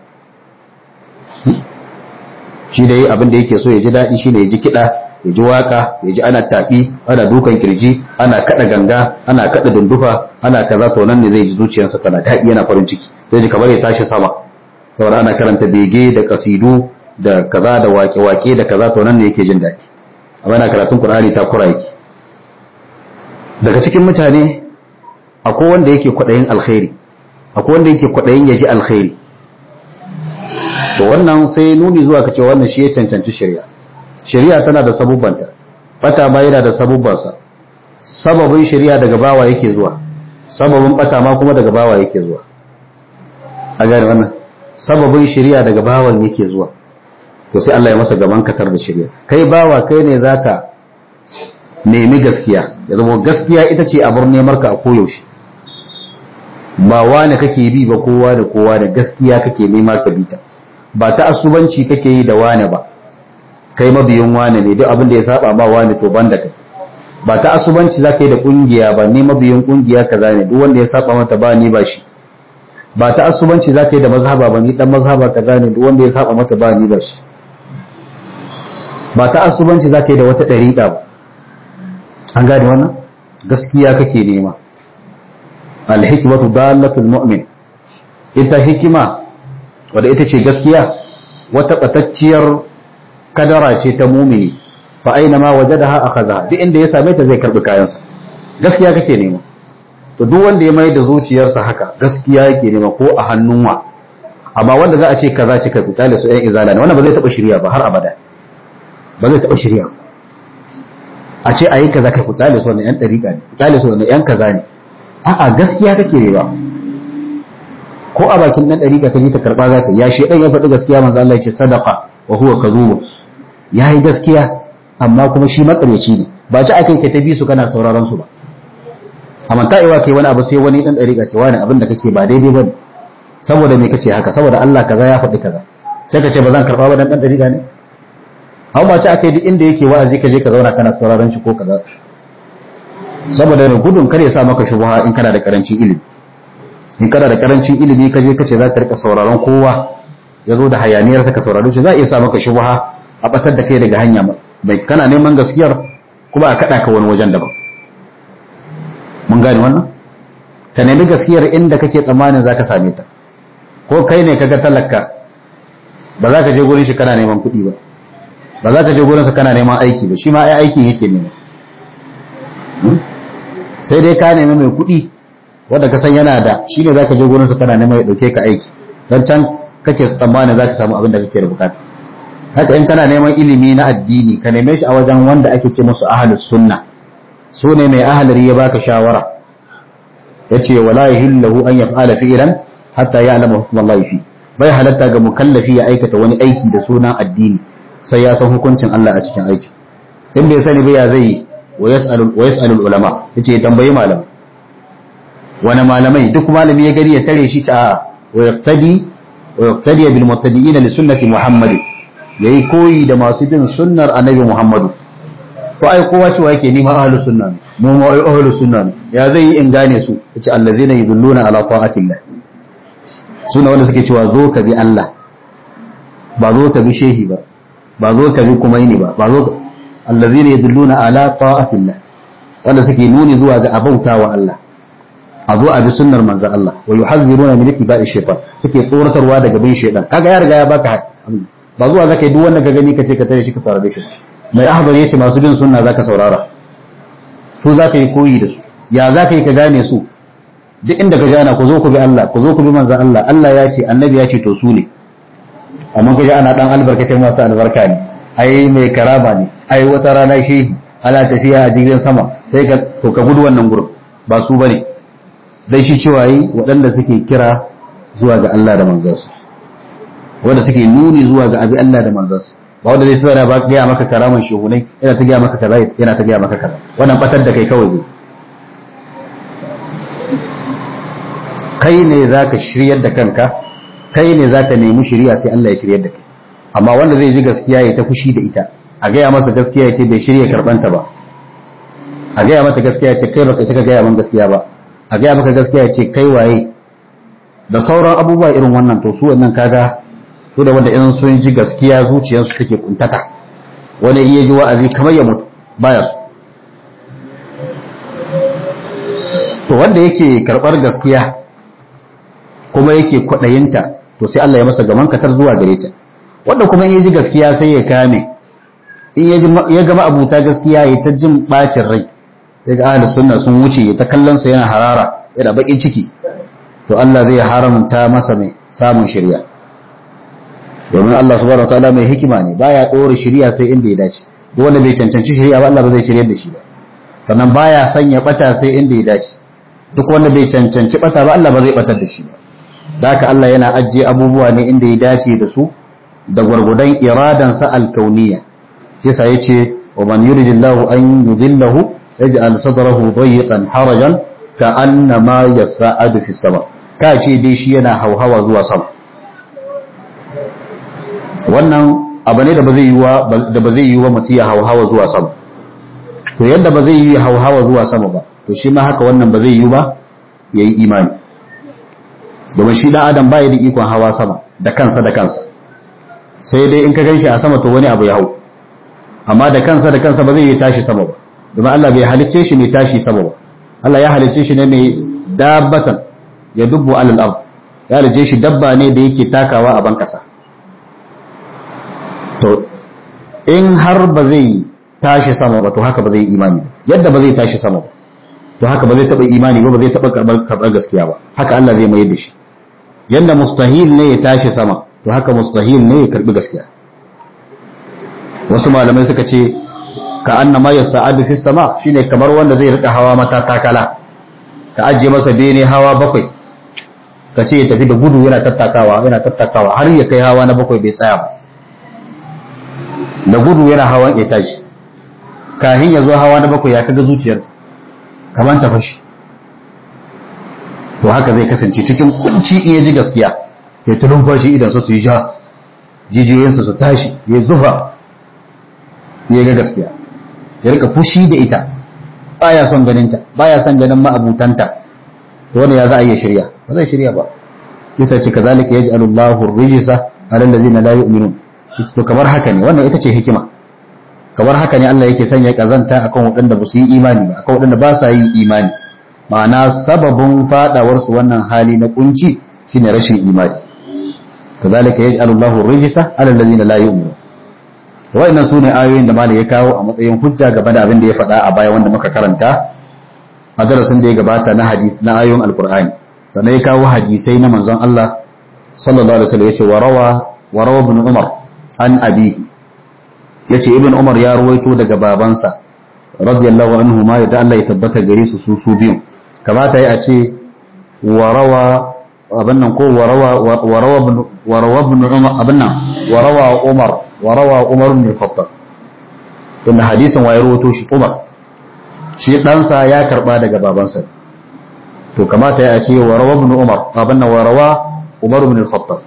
shi dai abin da yake so ya ji daɗi shi ne ya ji kiɗa ya ji waka ya ji ana taɓi ana dukan kirji ana kaɗa ganga ana kaɗa dundufa ana kaza to nan ne zai ji zuciyarsa tana daɗi yana farin ciki zai ji kamar ya tashi sama saboda ana karanta bege da kasidu da kaza da wake-wake da kaza to nan ne yake jin daɗi amma ana karatun Qur'ani ta kura yake daga cikin mutane akwai wanda yake kwaɗayin alkhairi akwai wanda yake kwaɗayin ya ji alkhairi to wannan sai nuni zuwa ka ce wannan shi ya cancanci shari'a shari'a tana da sabubbanta bata ma yana da sabubbansa sababin shari'a daga bawa yake zuwa sababin bata ma kuma daga bawa yake zuwa a gane wannan sababin shari'a daga bawan yake zuwa to sai Allah ya masa gaban katar da shari'a kai bawa kai ne zaka nemi gaskiya ya zama gaskiya ita ce abar nemar ka a koyaushe ba wane kake bi ba kowa da kowa da gaskiya kake nema ka bita ba ta asubanci kake yi da wane ba kai mabiyin wane ne duk abin da ya saba ma wane to banda kai ba ta asubanci zaka yi da kungiya ba ni mabiyin kungiya kaza ne duk wanda ya saba mata ba ni ba shi ba ta asubanci zaka yi da mazhaba ba ni dan mazhaba kaza ne duk wanda ya saba mata ba ni ba shi ba ta asubanci zaka yi da wata dariƙa ba an gane wannan gaskiya kake nema alhikmatu dalatul mu'min ita hikima wadda ita ce gaskiya wata batacciyar kadara ce ta mumini fa aina ma wajadaha akhadha duk inda ya same ta zai karbi kayansa gaskiya kake nema to duk wanda ya mai da zuciyarsa haka gaskiya yake nema ko a hannun wa amma wanda za a ce kaza ce kai kutale su ɗan izala ne wannan ba zai taɓa shirya ba har abada ba zai taɓa shirya a ce ayi kaza kai kutale su wannan ƴan ɗariƙa ne kutale su wannan ƴan kaza ne a'a gaskiya kake nema ko a bakin dan dariƙa ka je ta karba za ka ya shedan ya faɗi gaskiya manzo Allah ya ce sadaqa wa huwa kadhub yayi gaskiya amma kuma shi makareci ne ba ci akai ka ta bi su kana sauraron su ba amma ta iwa kai wani abu sai wani dan dariƙa ce wani abin da kake ba daidai bane saboda me kace haka saboda Allah kaza ya faɗi kaza sai ka ce ba zan karba ba dan dan dariƙa ne amma ba ci akai duk inda yake wa'azi ka je ka zauna kana sauraron shi ko kaza saboda gudun kare ya sa maka shubha in kana da karancin ilimi in kana da karancin ilimi ka je kace za ka rika sauraron kowa ya zo da hayaniyar ka sauraro shi za a iya sa maka shubha a batar da kai daga hanya mai kana neman gaskiyar kuma a kada ka wani wajen daban mun gane wannan ka nemi gaskiyar inda kake tsammanin zaka same ta ko kai ne kaga talaka ba za ka je gurin shi kana neman kuɗi ba ba za ka je gurin sa kana neman aiki ba shi ma ai aikin yake nema sai dai ka nemi mai kuɗi wanda ka san yana da shi ne za ka je gurinsa kana neman ya ɗauke ka aiki don can kake tsammanin za ka samu abin da kake da bukata haka in kana neman ilimi na addini ka neme shi a wajen wanda ake ce musu ahalus sunna su ne mai ahalari ya baka shawara ya ce wala yahillahu an yaf'ala fi'lan hatta ya'lama hukmallahi fi bai halatta ga mukallafi ya aikata wani aiki da sunan addini sai ya san hukuncin Allah a cikin aiki in bai sani ba ya zai yi wa yas'alul ulama yace ya tambayi malamai wani malamai duk malami ya gari ya tare shi ta wa yaqtadi wa yaqtadi bil muttabi'in li sunnati muhammad yayi koyi da masu bin sunnar annabi muhammadu to ai kowa cewa yake ni ma ahlus sunna ne mu ma ai ahlus sunna ne ya zai yi in gane su yace allazina yudulluna ala ta'atillah suna wanda suke cewa zo ka bi Allah ba zo ka bi shehi ba ba zo ka bi kumaini ba ba zo ka allazina yadulluna ala ta'atillah wanda suke nuni zuwa ga abautawa Allah a zo a bi sunnar manzo Allah wa yuhazziruna min ittiba'i shaytan suke tsoratarwa daga bin shaytan kaga ya riga ya baka ba zuwa zaka yi duk wanda ka gani kace ka tare shi ka saurare shi mai ahbar yace masu bin sunna zaka saurara su zaka yi koyi da su ya zaka yi ka gane su duk inda ka ana ku zo ku bi Allah ku zo ku bi manzo Allah Allah ya ce annabi ya ce to su ne amma kaje ana dan albarkacin masu albarka ne ai mai karama ne ai wata rana shehi ana tafiya a jirgin sama sai ka to ka gudu wannan gurin ba su bane dai shi cewa yi waɗanda suke kira zuwa ga Allah da manzansu wanda suke nuni zuwa ga abi Allah da manzansu ba wanda zai tsara ba gaya maka karaman shehunai yana ta gaya maka kaza yana ta gaya maka kaza wannan batar da kai kawai zai kai ne zaka shiryar da kanka kai ne zaka nemi shiriya sai Allah ya shiryar da kai amma wanda zai ji gaskiya ya ta fushi da ita a gaya masa gaskiya ya ce bai shirya karbanta ba a gaya mata gaskiya ya ce kai baka cika gaya min gaskiya ba a gaya maka gaskiya ya ce kai waye da sauran abubuwa irin wannan to su wannan kaga su da wanda in sun ji gaskiya zuciyarsu take kuntata wani iya ji wa'azi kamar ya mutu baya su to wanda yake karbar gaskiya kuma yake kwadayinta to sai Allah ya masa gaman katar zuwa gare ta wanda kuma in ya ji gaskiya sai ya kame in ya gama abuta gaskiya ya ta jin bacin rai ya ga ahli sunna sun wuce ya ta kallon sa yana harara yana bakin ciki to Allah zai haramta masa mai samun shirya domin Allah subhanahu wataala mai hikima ne baya dora shirya sai inda ya dace duk wanda bai cancanci shirya ba Allah ba zai shiryar da shi ba sannan baya sanya bata sai inda ya dace duk wanda bai cancanci bata ba Allah ba zai batar da shi ba da haka Allah yana ajiye abubuwa ne inda ya dace da su da gwargudan iradansa alkauniya shi sa yace wa man yuridillahu an yudillahu yaj'al sadrahu dayiqan harajan ka annama yas'adu fi sama ka ce dai shi yana hauhawa zuwa sama wannan abu ne da ba zai yi wa da ba zai yi wa mutum ya hauhawa zuwa sama to yadda ba zai yi hauhawa zuwa sama ba to shi ma haka wannan ba zai yi ba yayi imani domin shi dan adam baya da ikon hawa sama da kansa da kansa sai dai in ka ganshi a sama to wani abu ya hau amma da kansa da kansa ba zai yi tashi sama ba domin Allah bai halicce shi mai tashi sama ba Allah ya halicce shi ne mai dabbatan ya dubbu alal ard ya halicce shi dabba ne da yake takawa a ban kasa to in har ba zai tashi sama ba to haka ba zai imani ba yadda ba zai tashi sama ba to haka ba zai taba imani ba ba zai taba karbar gaskiya ba haka Allah zai mai da shi yadda mustahil ne ya tashi sama to haka mustahil ne ya karbi gaskiya wasu malamai suka ce ka annama ya sa'adu fi sama shine kamar wanda zai rika hawa mata takala ka ajiye masa bene hawa bakwai ka ce ya tafi da gudu yana tattakawa yana tattakawa har ya kai hawa na bakwai bai tsaya ba da gudu yana hawan ya tashi kahin ya zo hawa na bakwai ya kaga zuciyarsa kamar ta fashi to haka zai kasance cikin kunci in ya ji gaskiya ya ta numfashi idan su yi ja jijiyoyinsa su tashi ya zufa ya ga gaskiya ya rika fushi da ita baya son ganinta baya son ganin ma'abutanta to wanda ya za a iya shirya ba zai shirya ba yasa ce kazalika yaj'alu Allahu ar-rijsa 'ala alladhina la yu'minun to kamar haka ne wannan ita ce hikima kamar haka ne Allah yake sanya kazanta akan waɗanda ba su yi imani ba akan waɗanda ba sa yi imani ma'ana sababin fadawar su wannan hali na kunci shine rashin imani kazalika yaj'alu Allahu ar-rijsa 'ala alladhina la yu'minun wa'annan su ne ayoyin da malai ya kawo a matsayin hujja game da abin da ya faɗa a baya wanda muka karanta a darasin da ya gabata na hadis na ayoyin alkur'ani sannan ya kawo hadisai na manzon Allah sallallahu alaihi wasallam yace warawa warawa ibn umar an abihi yace ibn umar ya ruwaito daga babansa radiyallahu anhu ma da Allah ya tabbata gare su su su biyun kamata ya a ce warawa abin nan ko warawa warawa ibn warawa ibn umar abin nan warawa umar warawa umar ibn khattab inda hadisin waye rawato shi umar shi ɗansa ya karɓa daga babansa to kamata ya ce warawa ibn umar abin nan warawa umar ibn khattab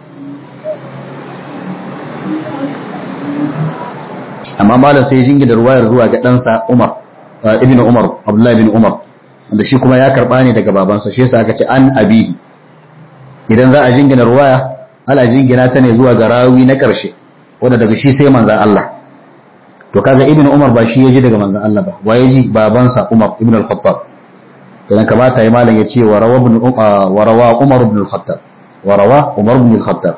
amma malam sai jingi da ruwayar zuwa ga ɗansa umar ibn umar abdullahi ibn umar wanda shi kuma ya karɓa ne daga babansa shi yasa aka ce an abihi idan za a jingina ruwaya ala jingina ta ne zuwa ga rawi na ƙarshe wanda daga shi sai manzan Allah to kaga ibnu umar ba shi ya ji daga manzan Allah ba wa ya ji babansa umar ibn al-khattab idan kamata ya malam ya ce wa rawa ibn wa rawa umar ibn al-khattab wa rawa umar ibn al-khattab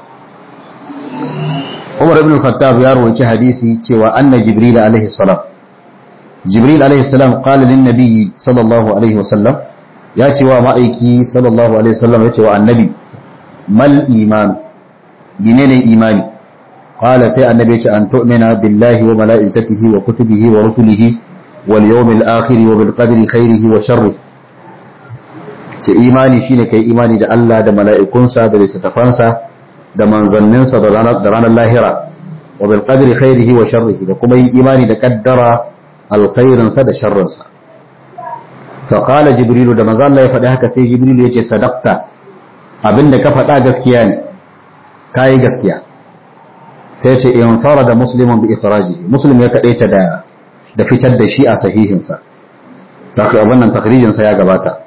umar ibn al-khattab ya rawaci hadisi cewa anna jibril alaihi salam jibril alaihi salam qala lin nabiy sallallahu alaihi wasallam ya ce wa ma'aiki sallallahu alaihi wasallam ya ce wa annabi mal iman gine ne imani qala sai annabi ya ce an tu'mina billahi wa malaikatihi wa kutubihi wa rusulihi wal yawmil akhir wa bil qadri khairihi wa sharrihi ce imani shine kai imani da Allah da mala'ikunsa da littattafansa da manzanninsa da ranar lahira wa bil qadri khairihi wa sharrihi da kuma yin imani da kaddara alkhairinsa da sharrinsa fa qala jibrilu da manzo Allah ya faɗi haka sai jibrilu ya ce sadaqta abinda ka faɗa gaskiya ne kai gaskiya sai ce in farada muslimun bi ikhrajihi muslim ya kadaita da da fitar da shi a sahihinsa ta wannan takhrijinsa ya gabata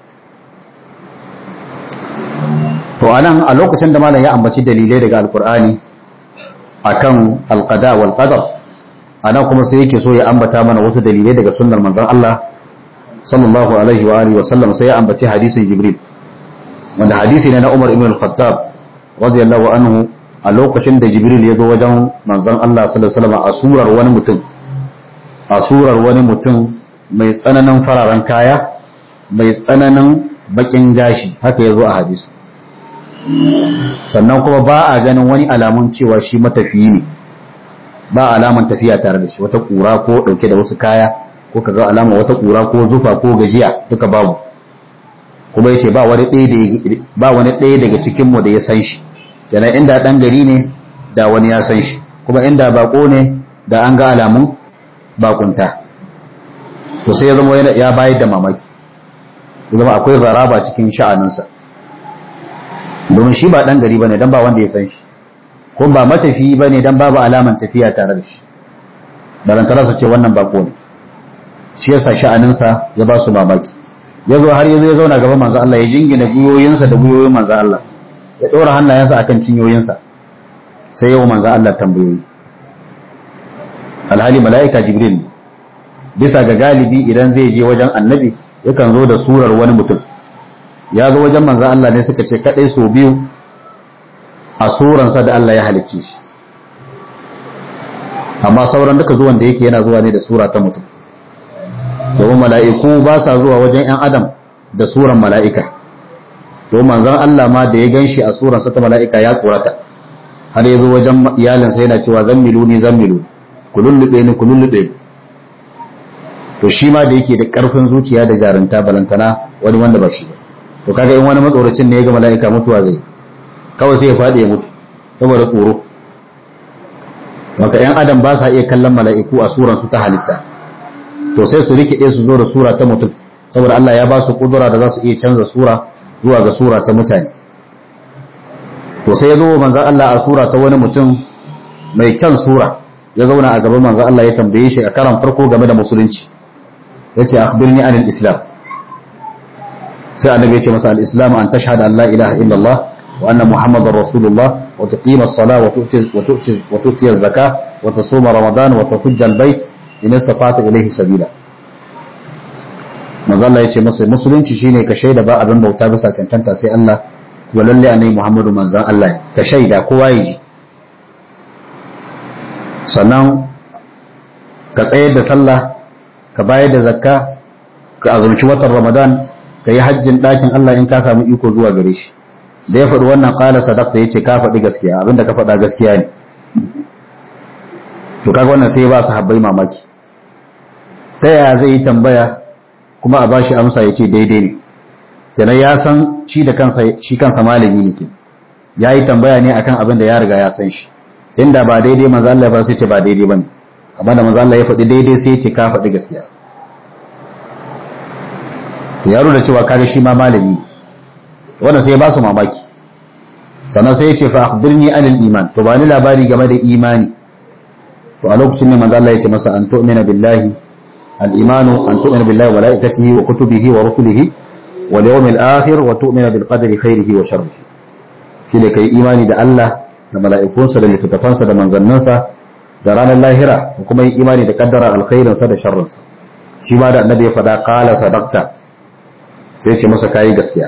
to anan a lokacin da malam ya ambaci dalilai daga alkur'ani akan alqada wal qadar anan kuma sai yake so ya ambata mana wasu dalilai daga sunnar manzon Allah sallallahu alaihi wa alihi wa sallam sai ya ambaci hadisin jibril wanda hadisi ne na Umar ibn al-Khattab radiyallahu anhu a lokacin da jibril ya zo wajen manzon Allah sallallahu alaihi wasallam a surar wani mutum a surar wani mutum mai tsananin fararen kaya mai tsananin bakin gashi haka ya zo a hadisi sannan kuma ba a ganin wani alamun cewa shi matafiyi ne ba alaman tafiya tare da shi wata kura ko dauke da wasu kaya ko kaga alama wata kura ko zufa ko gajiya duka babu kuma yace ba wani ɗaya ba wani ɗaya daga cikin mu da ya san shi kenan inda dan gari ne da wani ya san shi kuma inda bako ne da an ga alamun bakunta to sai ya zama ya bayar da mamaki ya zama akwai zaraba cikin sha'aninsa domin shi ba dan gari bane dan ba wanda ya san shi ko ba matafi bane dan babu alaman tafiya tare da shi balantara su ce wannan bako ne shi yasa sha'aninsa ya ba su mamaki ya zo har ya zo ya zauna gaban manzo Allah ya jingina guyoyinsa da guyoyin manzo Allah ya ɗora hannayensa akan cinyoyinsa sai yau manzo Allah tambayoyi alhali mala'ika jibril ne bisa ga galibi idan zai je wajen annabi yakan zo da surar wani mutum ya zo wajen manzo Allah ne suka ce kadai so biyu a suransa da Allah ya halicce shi amma sauran duka zuwan da yake yana zuwa ne da sura ta mutum domin mala'iku ba sa zuwa wajen ‘yan adam da suran mala'ika domin manzon Allah ma da ya gan shi a suransa ta mala'ika ya tsorata har ya zo wajen iyalinsa yana cewa zan milu ni zan milu ku lullube ni ku lullube ni to shi ma da yake da ƙarfin zuciya da jarunta balantana wani wanda ba shi ba to kaga in wani matsoracin ne ya ga mala'ika mutuwa zai kawai sai ya faɗi ya mutu saboda tsoro Maka ‘yan adam ba sa iya kallon mala'iku a suransu ta halitta to sai su rikide su zo da sura ta mutum saboda Allah ya ba su kudura da za su iya canza sura zuwa ga sura ta mutane to sai ya zo manzan Allah a sura ta wani mutum mai kyan sura ya zauna a gaban manzan Allah ya tambaye shi a karan farko game da musulunci ya ce akhbirni anil islam sai annabi ya ce masa al-islam an tashhadu an la ilaha illallah wa anna muhammadar rasulullah wa tuqima as-salah wa tu'ti wa tu'ti wa tu'ti az-zakah wa tasuma ramadan wa tahujja al-bayt in istata ilayhi sabila manzo Allah yace masa musulunci shine ka shaida ba abin bauta bisa cancanta sai Allah wa lalle annabi Muhammadu manzon Allah ka shaida kowa ya ji sannan ka tsayar da sallah ka bayar da zakka ka azumci watan Ramadan ka yi hajjin ɗakin Allah in ka samu iko zuwa gare shi da ya faɗi wannan ƙala sadaqta yace ka faɗi gaskiya abinda ka faɗa gaskiya ne to kaga wannan sai ba su habbai mamaki ta yaya zai yi tambaya kuma a bashi amsa ya ce daidai ne kenan ya san shi da kansa shi kansa malami ne ke ya yi tambaya ne akan abin da ya riga ya san shi inda ba daidai manzo Allah ba sai ce ba daidai bane amma da manzo Allah ya faɗi daidai sai ya ce ka faɗi gaskiya to ya da cewa kaga shi ma malami ne wannan sai ya ba su mamaki sannan sai ya ce fa akhbirni anil iman to ba ni labari game da imani to a lokacin ne manzo Allah ya ce masa an tu'mina billahi al-imanu an tu'mina billahi wa malaikatihi wa kutubihi wa rusulihi wal yawmil akhir wa tu'mina bil qadri khairihi wa sharrihi shine kai imani da Allah da mala'ikunsa da littattafansa da manzanninsa da ranar lahira da kuma yin imani da kaddara alkhairinsa da sharrinsa shi ma da annabi ya faɗa qala sadaqta sai ce masa kayi gaskiya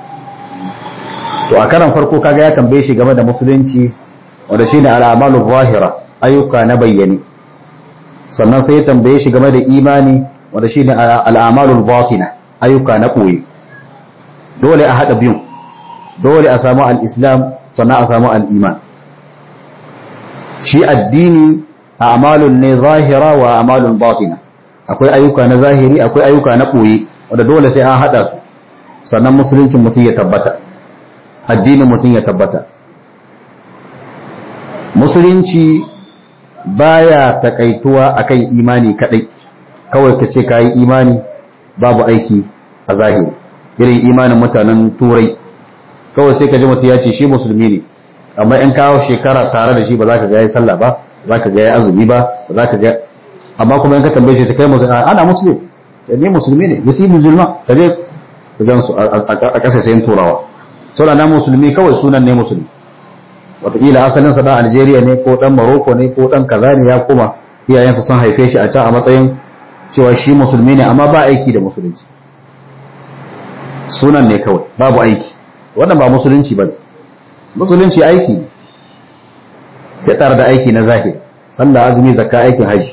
to a karan farko kaga ya tambaye shi game da musulunci wanda shine al'amalu zahira ayyuka na bayyane sannan sai ya tambaye shi game da imani wanda shine al'amalu batina ayyuka na koyi dole a hada biyun dole a samu al-islam sannan a samu al-iman shi addini a'malun ne zahira wa a'malun batina akwai ayyuka na zahiri akwai ayyuka na koyi wanda dole sai an hada su sannan musuluncin mutum ya tabbata addinin mutum ya tabbata musulunci baya takaituwa akan imani kadai kawai ka ce kayi imani babu aiki a zahiri irin imanin mutanen turai kawai sai ka ji mutum ya ce shi musulmi ne amma in kawo shekara tare da shi ba za ka ga ya sallah ba za ka ga ya azumi ba za ka ga amma kuma in ka tambaye shi ta kai musulmi ana musulmi ne musulmi ne yasi musulma ka je ka gan su a ƙasa sayin turawa saboda na musulmi kawai sunan ne musulmi wataƙila asalin sa dan Algeria ne ko dan Morocco ne ko dan kaza ne ya kuma iyayensa sun haife shi a can a matsayin cewa shi musulmi ne amma ba aiki da musulunci sunan ne kawai babu aiki wannan ba musulunci ba musulunci aiki ne ya tsara da aiki na zahiri sallah azumi zakka aikin haji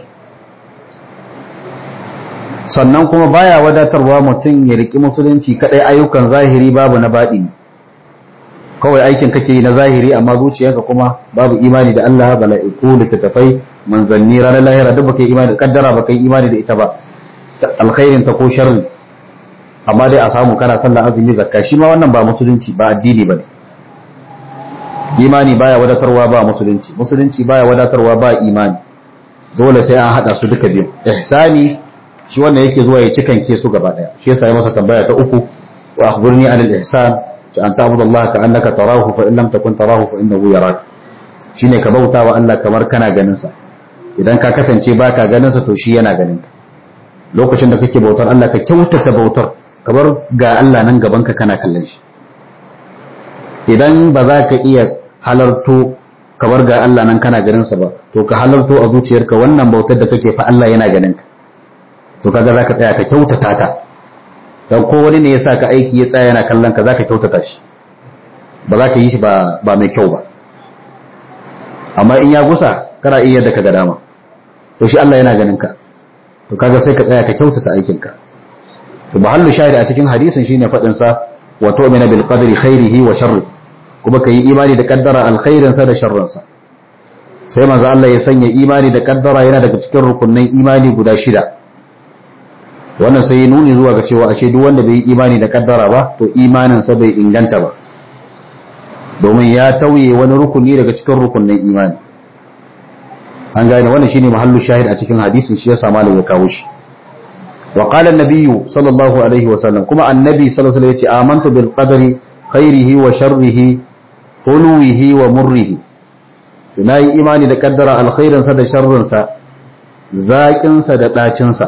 sannan kuma baya wadatarwa mutum ya riki musulunci kadai ayyukan zahiri babu na baɗini kawai aikin kake yi na zahiri amma zuciyarka kuma babu imani da Allah bala'iku littattafai manzanni ranar lahira duk baka yi imani da kaddara baka yi imani da ita ba alkhairin ta ko sharri amma dai a samu kana sallah azumi zakka shi ma wannan ba musulunci ba addini bane imani baya wadatarwa ba musulunci musulunci baya wadatarwa ba imani dole sai an hada su duka biyu ihsani shi wannan yake zuwa ya cikan ke su gaba daya shi yasa ya masa tambaya ta uku wa akhbirni anil ihsan ta an ta'budu Allah ka annaka tarahu fa in lam takun tarahu fa innahu yarak shine ka bauta wa Allah kamar kana ganin sa idan ka kasance baka ganin sa to shi yana ganin ka lokacin da kake bautar Allah ka kyautata bautar kamar ga Allah nan gaban ka kana kallon shi idan ba za ka iya halarto kamar ga Allah nan kana ganin sa ba to ka halarto a zuciyarka wannan bautar da kake fa Allah yana ganin ka to kaga zaka tsaya ka kyautata ta dan ko wani ne ya sa ka aiki ya tsaya yana kallon ka zaka kyautata shi ba za ka yi shi ba ba mai kyau ba amma in ya gusa kana iya da ka ga dama to shi Allah yana ganin ka to kaga sai ka tsaya ka kyautata aikin ka to mahallu shahidi a cikin hadisin shine fadin sa wa tu'mina bil qadri khairihi wa sharri kuma kai imani da kaddara alkhairin sa da sharrin sa sai manzo Allah ya sanya imani da kaddara yana daga cikin rukunnan imani guda shida wannan sai ya nuni zuwa ga cewa ashe duk wanda bai yi imani da kaddara ba to imaninsa bai inganta ba domin ya tauye wani rukuni daga cikin rukunin imani an gane wannan shine mahallu shahid a cikin hadisin shi yasa malam ya kawo shi wa qala an-nabiyyu sallallahu alaihi wa sallam kuma annabi sallallahu alaihi wasallam yace amantu bil qadari khairihi wa sharrihi hulwihi wa murrihi na yi imani da kaddara alkhairinsa da sharrinsa zaƙinsa da ɗacinsa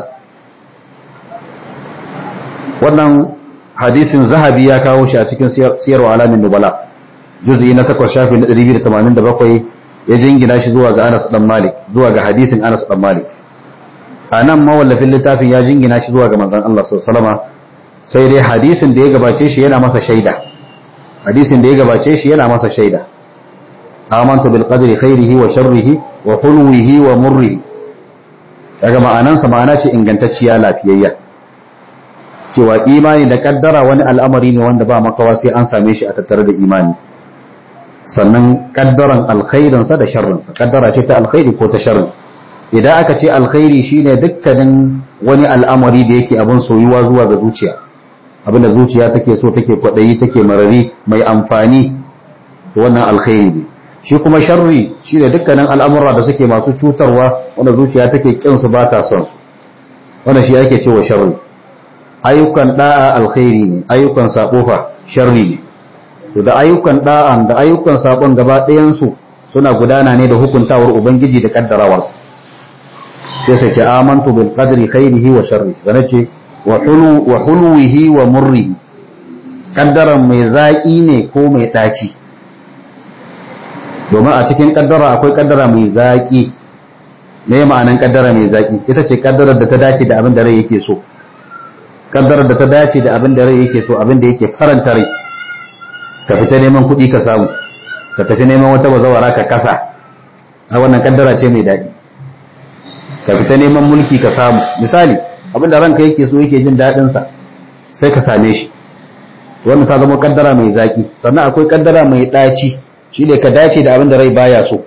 wannan hadisin zahabi ya kawo shi a cikin siyarwa alamin nubala juz'i na takwas shafi na 287 ya jingina shi zuwa ga Anas dan Malik zuwa ga hadisin Anas dan Malik a nan mawallafin littafin ya jingina shi zuwa ga manzon Allah sallallahu alaihi sai dai hadisin da ya gabace shi yana masa shaida hadisin da ya gabace shi yana masa shaida amantu bil qadri khairihi wa sharrihi wa hulwihi wa murrihi daga ma'anansa ma'ana ce ingantacciya lafiyayya cewa imani da kaddara wani al'amari ne wanda ba makawa sai an same shi a tattare da imani sannan kaddaran alkhairinsa da sharrinsa kaddara ce ta alkhairi ko ta sharri idan aka ce alkhairi shine dukkanin wani al'amari da yake abin soyuwa zuwa ga zuciya abin da zuciya take so take kwadayi take marari mai amfani wannan alkhairi ne shi kuma sharri shine dukkanin al'amura da suke masu cutarwa wanda zuciya take kin su ba ta son wannan shi ake cewa sharri ayyukan da'a alkhairi ne ayyukan sabo fa sharri ne to da ayyukan da'an da ayyukan sabon gaba ɗayan su suna gudana ne da hukuntawar ubangiji da kaddarawarsa sai sai ce amantu bil qadri khairihi wa sharri sana ce wa hulu wa hulwihi wa murrihi kaddaran mai zaki ne ko mai daci domin a cikin kaddara akwai kaddara mai zaki me ma'anan kaddara mai zaki ita ce kaddarar da ta dace da abin da rai yake so kaddarar da ta dace da abin da rai yake so abin da yake faranta rai ka fita neman kuɗi ka samu ka tafi neman wata bazawara ka kasa a wannan kaddara ce mai daɗi ka fita neman mulki ka samu misali abin da ranka yake so yake jin daɗinsa sai ka same shi wannan ta zama kaddara mai zaki sannan akwai kaddara mai ɗaci shi ne ka dace da abin da rai baya so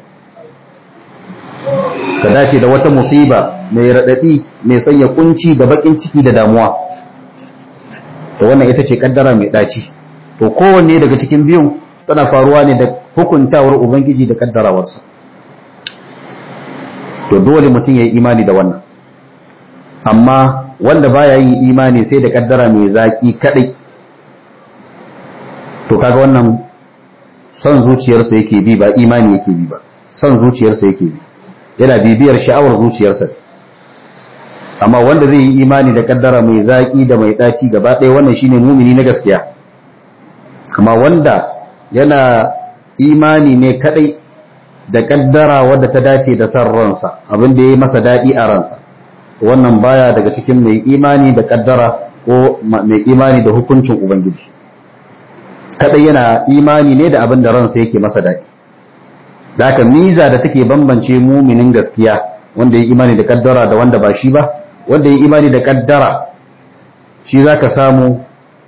ka dace da wata musiba mai raɗaɗi mai sanya kunci da baƙin ciki da damuwa to wannan ita ce kaddara mai ɗaci to kowanne daga cikin biyun tana faruwa ne da hukuntawar ubangiji da kaddarawarsa to dole mutum ya yi imani da wannan amma wanda baya yin imani sai da kaddara mai zaki kadai to kaga wannan son zuciyarsa yake bi ba imani yake bi ba son zuciyarsa yake bi yana bibiyar sha'awar zuciyarsa amma wanda zai yi imani da kaddara mai zaki da mai daci gaba ɗaya wannan shine mumini na gaskiya amma wanda yana imani ne kadai da kaddara wadda ta dace da san ransa abin da ya yi masa daɗi a ransa wannan baya daga cikin mai imani da kaddara ko mai imani da hukuncin ubangiji kadai yana imani ne da abin da ransa yake masa daɗi da haka miza da take bambance muminin gaskiya wanda ya imani da kaddara da wanda ba shi ba wanda ya imani da kaddara shi zaka samu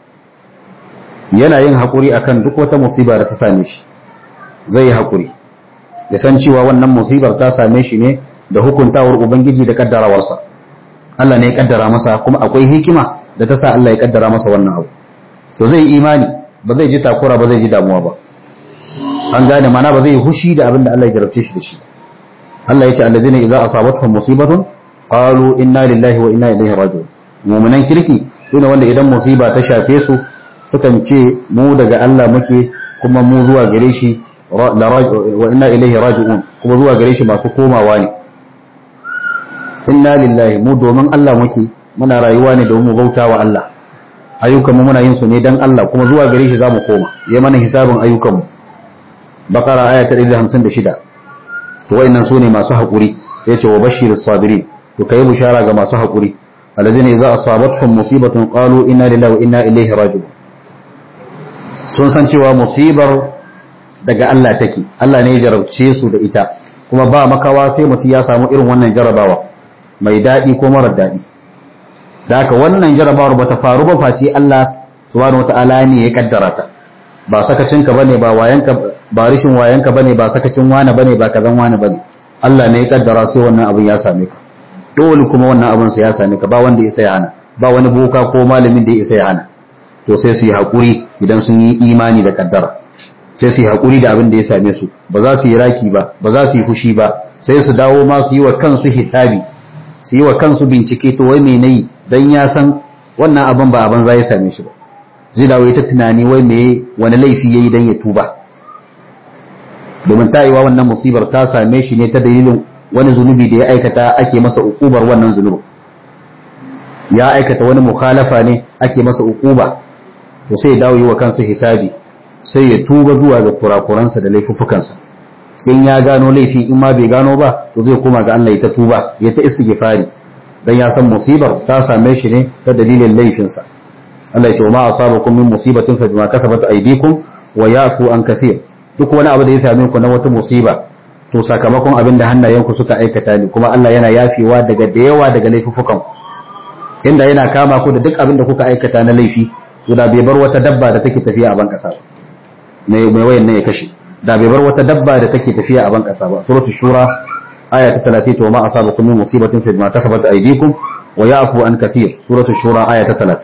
yana yin haƙuri akan duk wata musiba da ta same shi zai yi haƙuri ya san cewa wannan musibar ta same shi ne da hukuntawar ubangiji da kaddarawarsa Allah ne ya kaddara masa kuma akwai hikima da ta sa Allah ya kaddara masa wannan abu to zai imani ba zai ji takura ba zai ji damuwa ba an gane mana ba zai hushi da abin da Allah ya jarabce shi da shi Allah ya ce allazina idza asabatuhum musibatun qalu inna lillahi wa inna ilaihi raji'un mu'minan kirki sune wanda idan musiba ta shafe su sukan ce mu daga Allah muke kuma mu zuwa gare shi wa inna ilaihi raji'un kuma zuwa gare shi masu komawa ne inna lillahi mu domin Allah muke muna rayuwa ne domin mu bauta wa Allah ayyukan mu muna yin su ne dan Allah kuma zuwa gare shi zamu koma ya mana hisabin ayyukan mu bakara aya ta 156 to wayannan sune masu hakuri yace wa bashirus sabirin to kai bushara ga masu hakuri alladhina idza asabatuhum musibatun qalu inna lillahi wa inna ilaihi raji'un sun san cewa musibar daga Allah take Allah ne ya jarabce su da ita kuma ba makawa sai mutum ya samu irin wannan jarabawa mai daɗi ko marar daɗi da haka wannan jarabawar ba ta faru ba face Allah subhanahu wata'ala ne ya kaddara ta ba sakacinka bane ba wayanka ba rishin wayanka bane ba sakacin wani bane ba kazan wani bane Allah ne ya kaddara sai wannan abin ya same ka dole kuma wannan abin sai ya same ka ba wanda ya sai hana ba wani boka ko malamin da ya sai hana to sai su yi hakuri idan sun yi imani da kaddara sai su yi haƙuri da abin da ya same su ba za su yi raki ba ba za su yi fushi ba sai su dawo ma su yi wa kansu hisabi su yi wa kansu bincike to wai me nayi dan ya san wannan abin ba abin za ya same shi ba zai dawo ita tunani wai me wani laifi yayi dan ya tuba domin ta yi wa wannan musibar ta same shi ne ta dalilin wani zunubi da ya aikata ake masa ukubar wannan zunubin ya aikata wani mukhalafa ne ake masa ukuba to sai ya dawo yi wa kansu hisabi sai ya tuba zuwa ga kurakuransa da laifuffukansa in ya gano laifi in ma bai gano ba to zai koma ga Allah ya ta tuba ya ta istighfari dan ya san musibar ta same shi ne ta dalilin laifinsa Allah ya ce ma asabakum min musibatin fa bima kasabat aydikum wa yafu an kathir duk wani abu da ya same ku na wata musiba to sakamakon abin da hannayenku suka aikata ne kuma Allah yana yafewa daga da yawa daga laifuffukan inda yana kama ku da duk abin da kuka aikata na laifi to da bai bar wata dabba da take tafiya a ban kasa ba mai wayan ne ya kashe da bai bar wata dabba da take tafiya a ban kasa ba suratul shura aya ta 30 to ma asabakum min musibatin fi ma kasabat aydikum wa ya'fu an kathir suratul shura aya ta 30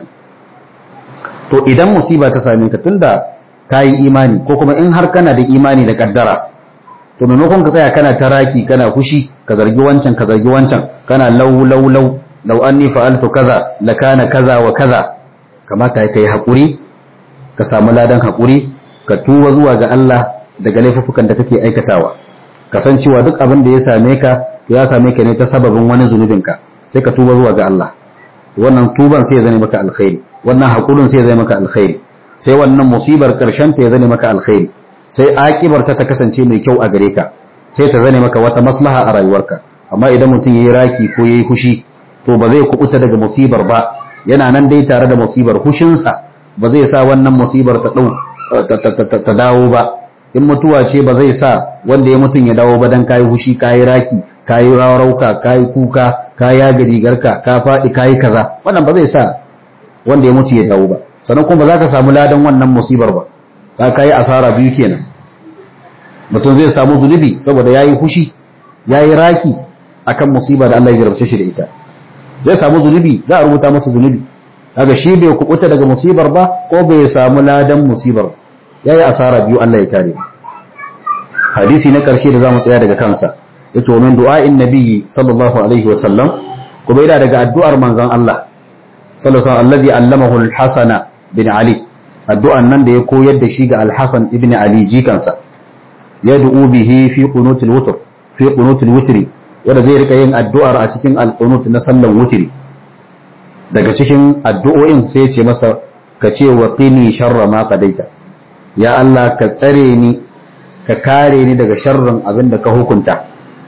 to idan musiba ta same ka tunda kayi imani ko kuma in har kana da imani da kaddara to maimakon ka tsaya kana taraki kana kushi ka zargi wancan ka zargi wancan kana lau lau lau lau anni fa'altu kaza lakana kaza wa kaza kamata kai hakuri ka samu ladan hakuri ka tuba zuwa ga Allah daga laifukan da kake aikatawa kasancewa duk abin da ya same ka ya same ka ne ta sababin wani zunubinka sai ka tuba zuwa ga Allah wannan tuban sai ya zane maka alkhairi wannan hakurin sai ya zane maka alkhairi sai wannan musibar karshen ta ya zane maka alkhairi sai akibar ta ta kasance mai kyau a gare ka sai ta zane maka wata maslaha a rayuwarka amma idan mutum yayi raki ko yayi fushi to ba zai kubuta daga musibar ba yana nan dai tare da musibar hushinsa ba zai sa wannan musibar ta dau ta dawo ba in mutuwa ce ba zai sa wanda ya mutum ya dawo ba dan kayi hushi kayi raki kayi rawarauka kayi kuka kayi yaga rigarka ka faɗi kayi kaza wannan ba zai sa wanda ya mutu ya dawo ba sannan kuma ba za ka samu ladan wannan musibar ba ka kayi asara biyu kenan mutum zai samu zunubi saboda yayi hushi yayi raki akan musiba da Allah ya jarabce shi da ita zai samu zunubi za a rubuta masa zunubi kaga shi bai kubuta daga musibar ba ko bai samu ladan musibar yayi asara biyu Allah ya kare hadisi na karshe da zamu tsaya daga kansa yace wa min du'a'in nabiyyi sallallahu alaihi wa sallam kuma yana daga addu'ar manzon Allah sallallahu alaihi wa sallam alladhi allamahu al-Hasan bin Ali addu'an nan da ya koyar da shi ga al-Hasan ibn Ali jikansa yad'u bihi fi qunutil wutr fi qunutil wutri wanda zai rika yin addu'ar a cikin al-qunut na sallan wutri daga cikin addu'o'in sai ya ce masa ka ce wa qini sharra ma qadaita ya Allah ka tsare ni ka kare ni daga sharrin abin da ka hukunta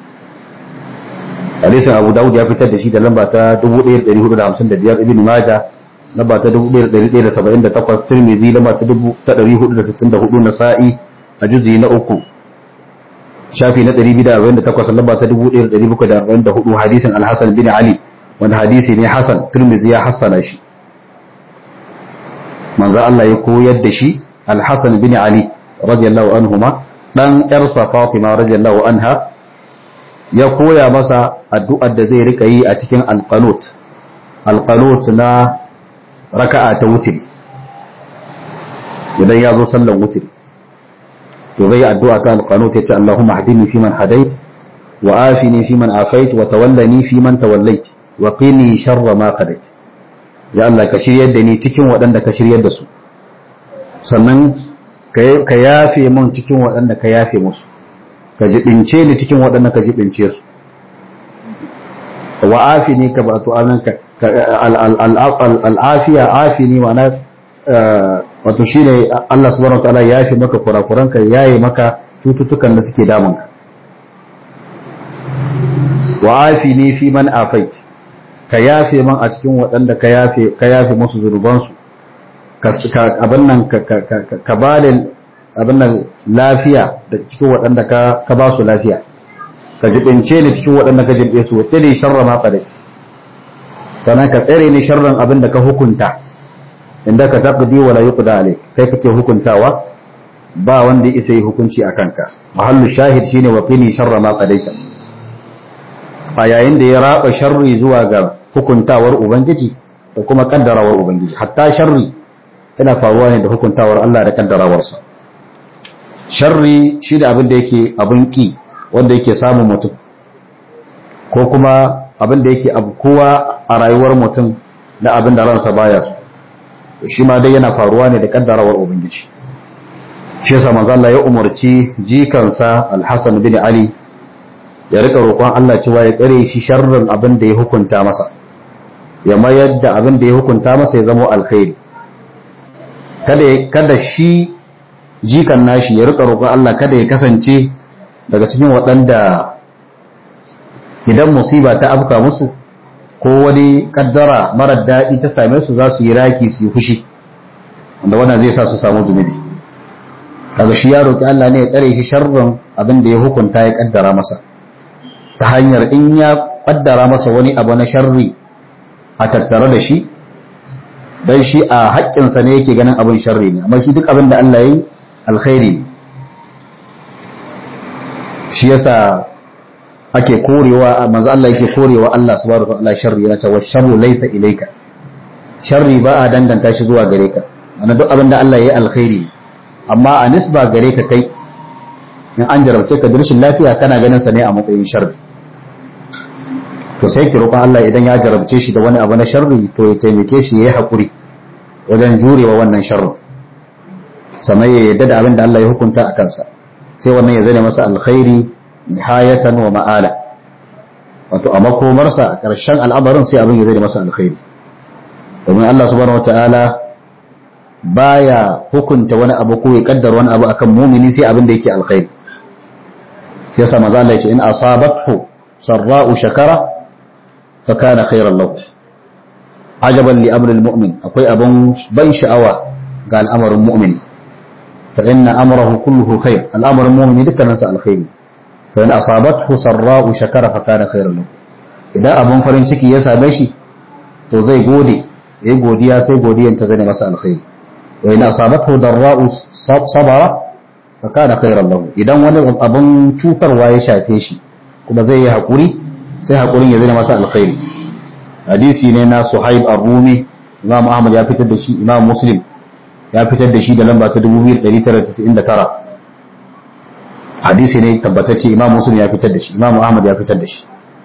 hadisin Abu Dawud ya fitar da shi da lamba ta 1455 Ibn Majah lamba ta 1178 Tirmidhi lamba ta 1464 Nasa'i a juzi na uku shafi na 248 lamba ta 1744 hadisin Al-Hasan bin Ali wanda hadisi ne Hasan Tirmidhi ya hassana shi manzo Allah ya koyar da shi Al-Hasan bin Ali radiyallahu anhuma dan yarsa Fatima radiyallahu anha ya koya masa addu'ar da zai rika yi a cikin alqanut alqanut na raka'a ta wutri idan ya zo sallan wutri to zai addu'a ta alqanut ya ce Allahumma hadini fi man hadait wa afini fi man afait wa tawallani fi man tawallait wa qini sharra ma qadait ya Allah ka shiryar da ni cikin waɗanda ka shiryar da su sannan ka yafe mun cikin waɗanda ka yafe musu ka jibince ni cikin waɗanda ka jibince su wa afini ka ba to anan ka al'afiya afini ma'ana wato shine Allah subhanahu wataala ya yafe maka kurakuranka yaye maka cututtukan da suke damunka wa afini fi man afait ka yafe man a cikin waɗanda ka yafe ka yafe musu zunubansu abin nan ka ba da abin nan lafiya da cikin waɗanda ka ba su lafiya ka jibince ni cikin waɗanda ka jibbe su wata ne sharra ma qadati sannan ka tsere ni sharran abin da ka hukunta inda ka taqdi wa la yuqda alayk kai kake hukuntawa ba wanda isa yi hukunci a kanka mahallu shahid shine wa qini sharra ma qadaita a yayin da ya raba sharri zuwa ga hukuntawar ubangiji da kuma kaddarawar ubangiji hatta sharri yana faruwa ne da hukuntawar Allah da kaddarawarsa sharri shi da abin da yake abin ki wanda yake samun mutum ko kuma abin da yake kowa a rayuwar mutum na abin da ransa baya so shi ma dai yana faruwa ne da kaddarawar ubangiji shi yasa manzo Allah ya umarci jikansa Al-Hasan bin Ali ya rika roƙon Allah cewa ya tsare shi sharrin abin da ya hukunta masa ya mayar da abin da ya hukunta masa ya zama alkhairi kada shi jikan nashi ya rika roƙon Allah kada ya kasance daga cikin waɗanda idan musiba ta afka musu ko wani kaddara marar daɗi ta same su za su yi raki su yi fushi wanda wannan zai sa su samu zunubi kaga shi ya roƙi Allah ne ya tsare shi sharrin abin da ya hukunta ya kaddara masa ta hanyar in ya kaddara masa wani abu na sharri a tattare da shi dan shi a haƙƙinsa ne yake ganin abin sharri ne amma shi duk abin da Allah yi alkhairi ne shi yasa ake korewa manzo Allah yake korewa Allah subhanahu wa ta'ala sharri yana cewa sharru laysa ilayka sharri ba a danganta shi zuwa gare ka ana duk abin da Allah ya yi alkhairi amma a nisba gare ka kai in an jarabce ka da rashin lafiya kana ganin sa ne a matsayin sharri to sai ki roƙon Allah idan ya jarabce shi da wani abu na sharri to ya taimake shi ya yi haƙuri wajen jurewa wannan sharrin sannan ya yarda da abin da Allah ya hukunta a kansa sai wannan ya zane masa alkhairi nihayatan wa ma'ala wato a makomarsa a ƙarshen al'amarin sai abin ya zane masa alkhairi domin Allah subhanahu wata'ala baya hukunta wani abu ko ya kaddara wani abu akan mumini sai abin da yake alkhairi sai yasa maza Allah ya ce in asabathu sarra'u shakara fa kana khairan lahu ajaban li amri almu'min akwai abun ban sha'awa ga al'amarin mu'mini fa inna amrahu kulluhu khair al'amarin mu'mini dukkanin sa alkhairi fa in asabathu sarra'u shakara fa kana khairan lahu idan abun farin ciki ya same shi to zai gode yayi godiya sai godiyan ta zane masa alkhairi wa in asabathu darra'u sabara fa kana khairan lahu idan wani abun cutarwa ya shafe shi kuma zai yi hakuri sai hakurin ya zane masa alkhairi hadisi ne na Suhaib Ar-Rumi Imam Ahmad ya fitar da shi Imam Muslim ya fitar da shi da lamba ta 2999 hadisi ne tabbatacce Imam Muslim ya fitar da shi Imam Ahmad ya fitar da shi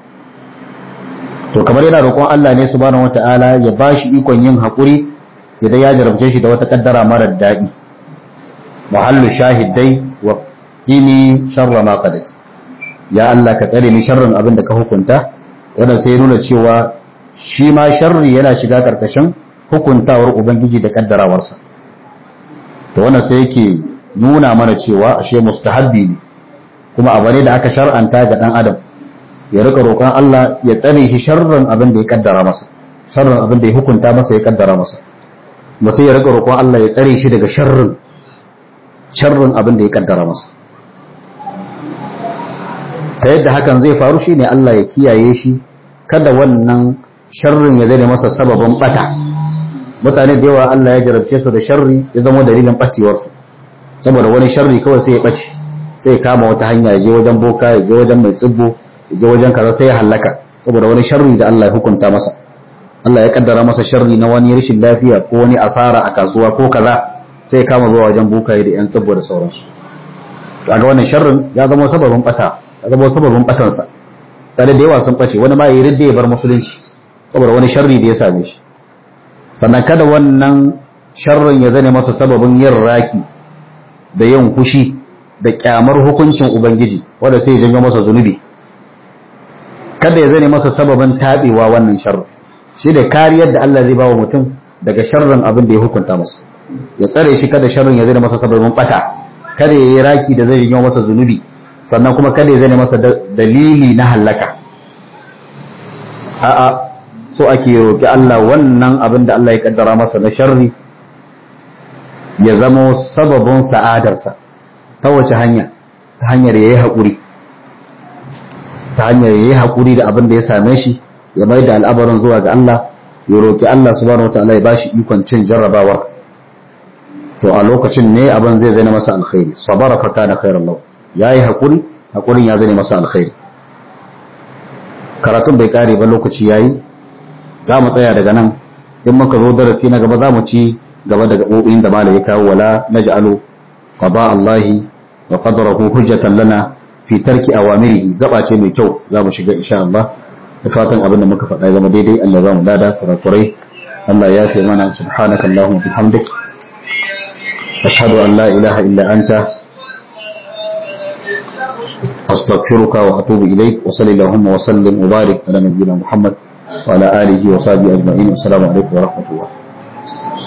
to kamar yana roƙon Allah ne subhanahu wata'ala ya bashi ikon yin hakuri idan ya jarabce shi da wata kaddara marar daɗi muhallu shahidai wa ini sharra ma qadat ya Allah ka tsare ni sharrin abin da ka hukunta wannan sai nuna cewa shi ma sharri yana shiga karkashin hukuntawar ubangiji da kaddarawarsa to wannan sai yake nuna mana cewa ashe mustahabbi ne kuma abu ne da aka shar'anta ga dan adam ya rika roƙon Allah ya tsare shi sharrin abin da ya kaddara masa sharrin abin da ya hukunta masa ya kaddara masa mutum ya rika roƙon Allah ya tsare shi daga sharrin sharrin abin da ya kaddara masa ta yadda hakan zai faru shine Allah ya kiyaye shi kada wannan sharrin ya zai masa sababin bata mutane da yawa Allah ya jarabce su da sharri ya zama dalilin batewarsu saboda wani sharri kawai sai ya bace sai ya kama wata hanya ya je wajen boka ya je wajen mai tsibbo ya je wajen kaza sai ya hallaka saboda wani sharri da Allah ya hukunta masa Allah ya kaddara masa sharri na wani rashin lafiya ko wani asara a kasuwa ko kaza sai ya kama zuwa wajen boka da yan tsibbo da sauransu kaga wannan sharrin ya zama sababin bata ya zama sababin batansa tare da yawa sun bace wani ma ya ridda ya bar musulunci saboda wani sharri da ya same shi sannan kada wannan sharrin ya zane masa sababin yin raki da yin kushi da kyamar hukuncin ubangiji wanda sai ya janyo masa zunubi kada ya zane masa sababin tabewa wannan sharrin shi da kariyar da Allah zai bawa mutum daga sharrin abin da ya hukunta masa ya tsare shi kada sharrin ya zane masa sababin bata kada ya yi raki da zai janyo masa zunubi sannan kuma kada ya zane masa dalili na hallaka a'a so ake roƙi Allah wannan abin da Allah ya kaddara masa na sharri ya zamo sababin sa'adarsa ta wace hanya ta hanyar yayi haƙuri ta hanyar yayi haƙuri da abin da ya same shi ya mai da al'abarin zuwa ga Allah ya roƙi Allah subhanahu wataala ya bashi ikon cin jarrabawar to a lokacin ne abin zai zama masa alkhairi sabara fa kana khairan lahu yayi haƙuri haƙurin ya zama masa alkhairi karatun bai kare ba lokaci yayi za mu tsaya daga nan in muka zo darasi na gaba za mu ci gaba da gaɓoɓin da malai ya kawo wala naj'alu qada Allahi wa qadarahu hujjatan lana fi tarki awamirihi gaba ce mai kyau za mu shiga insha Allah da fatan abin da muka faɗa zama daidai Allah ya ba mu lada kurakurai Allah ya fi mana subhanaka Allahumma bihamdik ashhadu an la ilaha illa anta أستغفرك وأتوب إليك وصلى اللهم وسلم وبارك على نبينا محمد وعلى آله وصحبه أجمعين والسلام عليكم ورحمة الله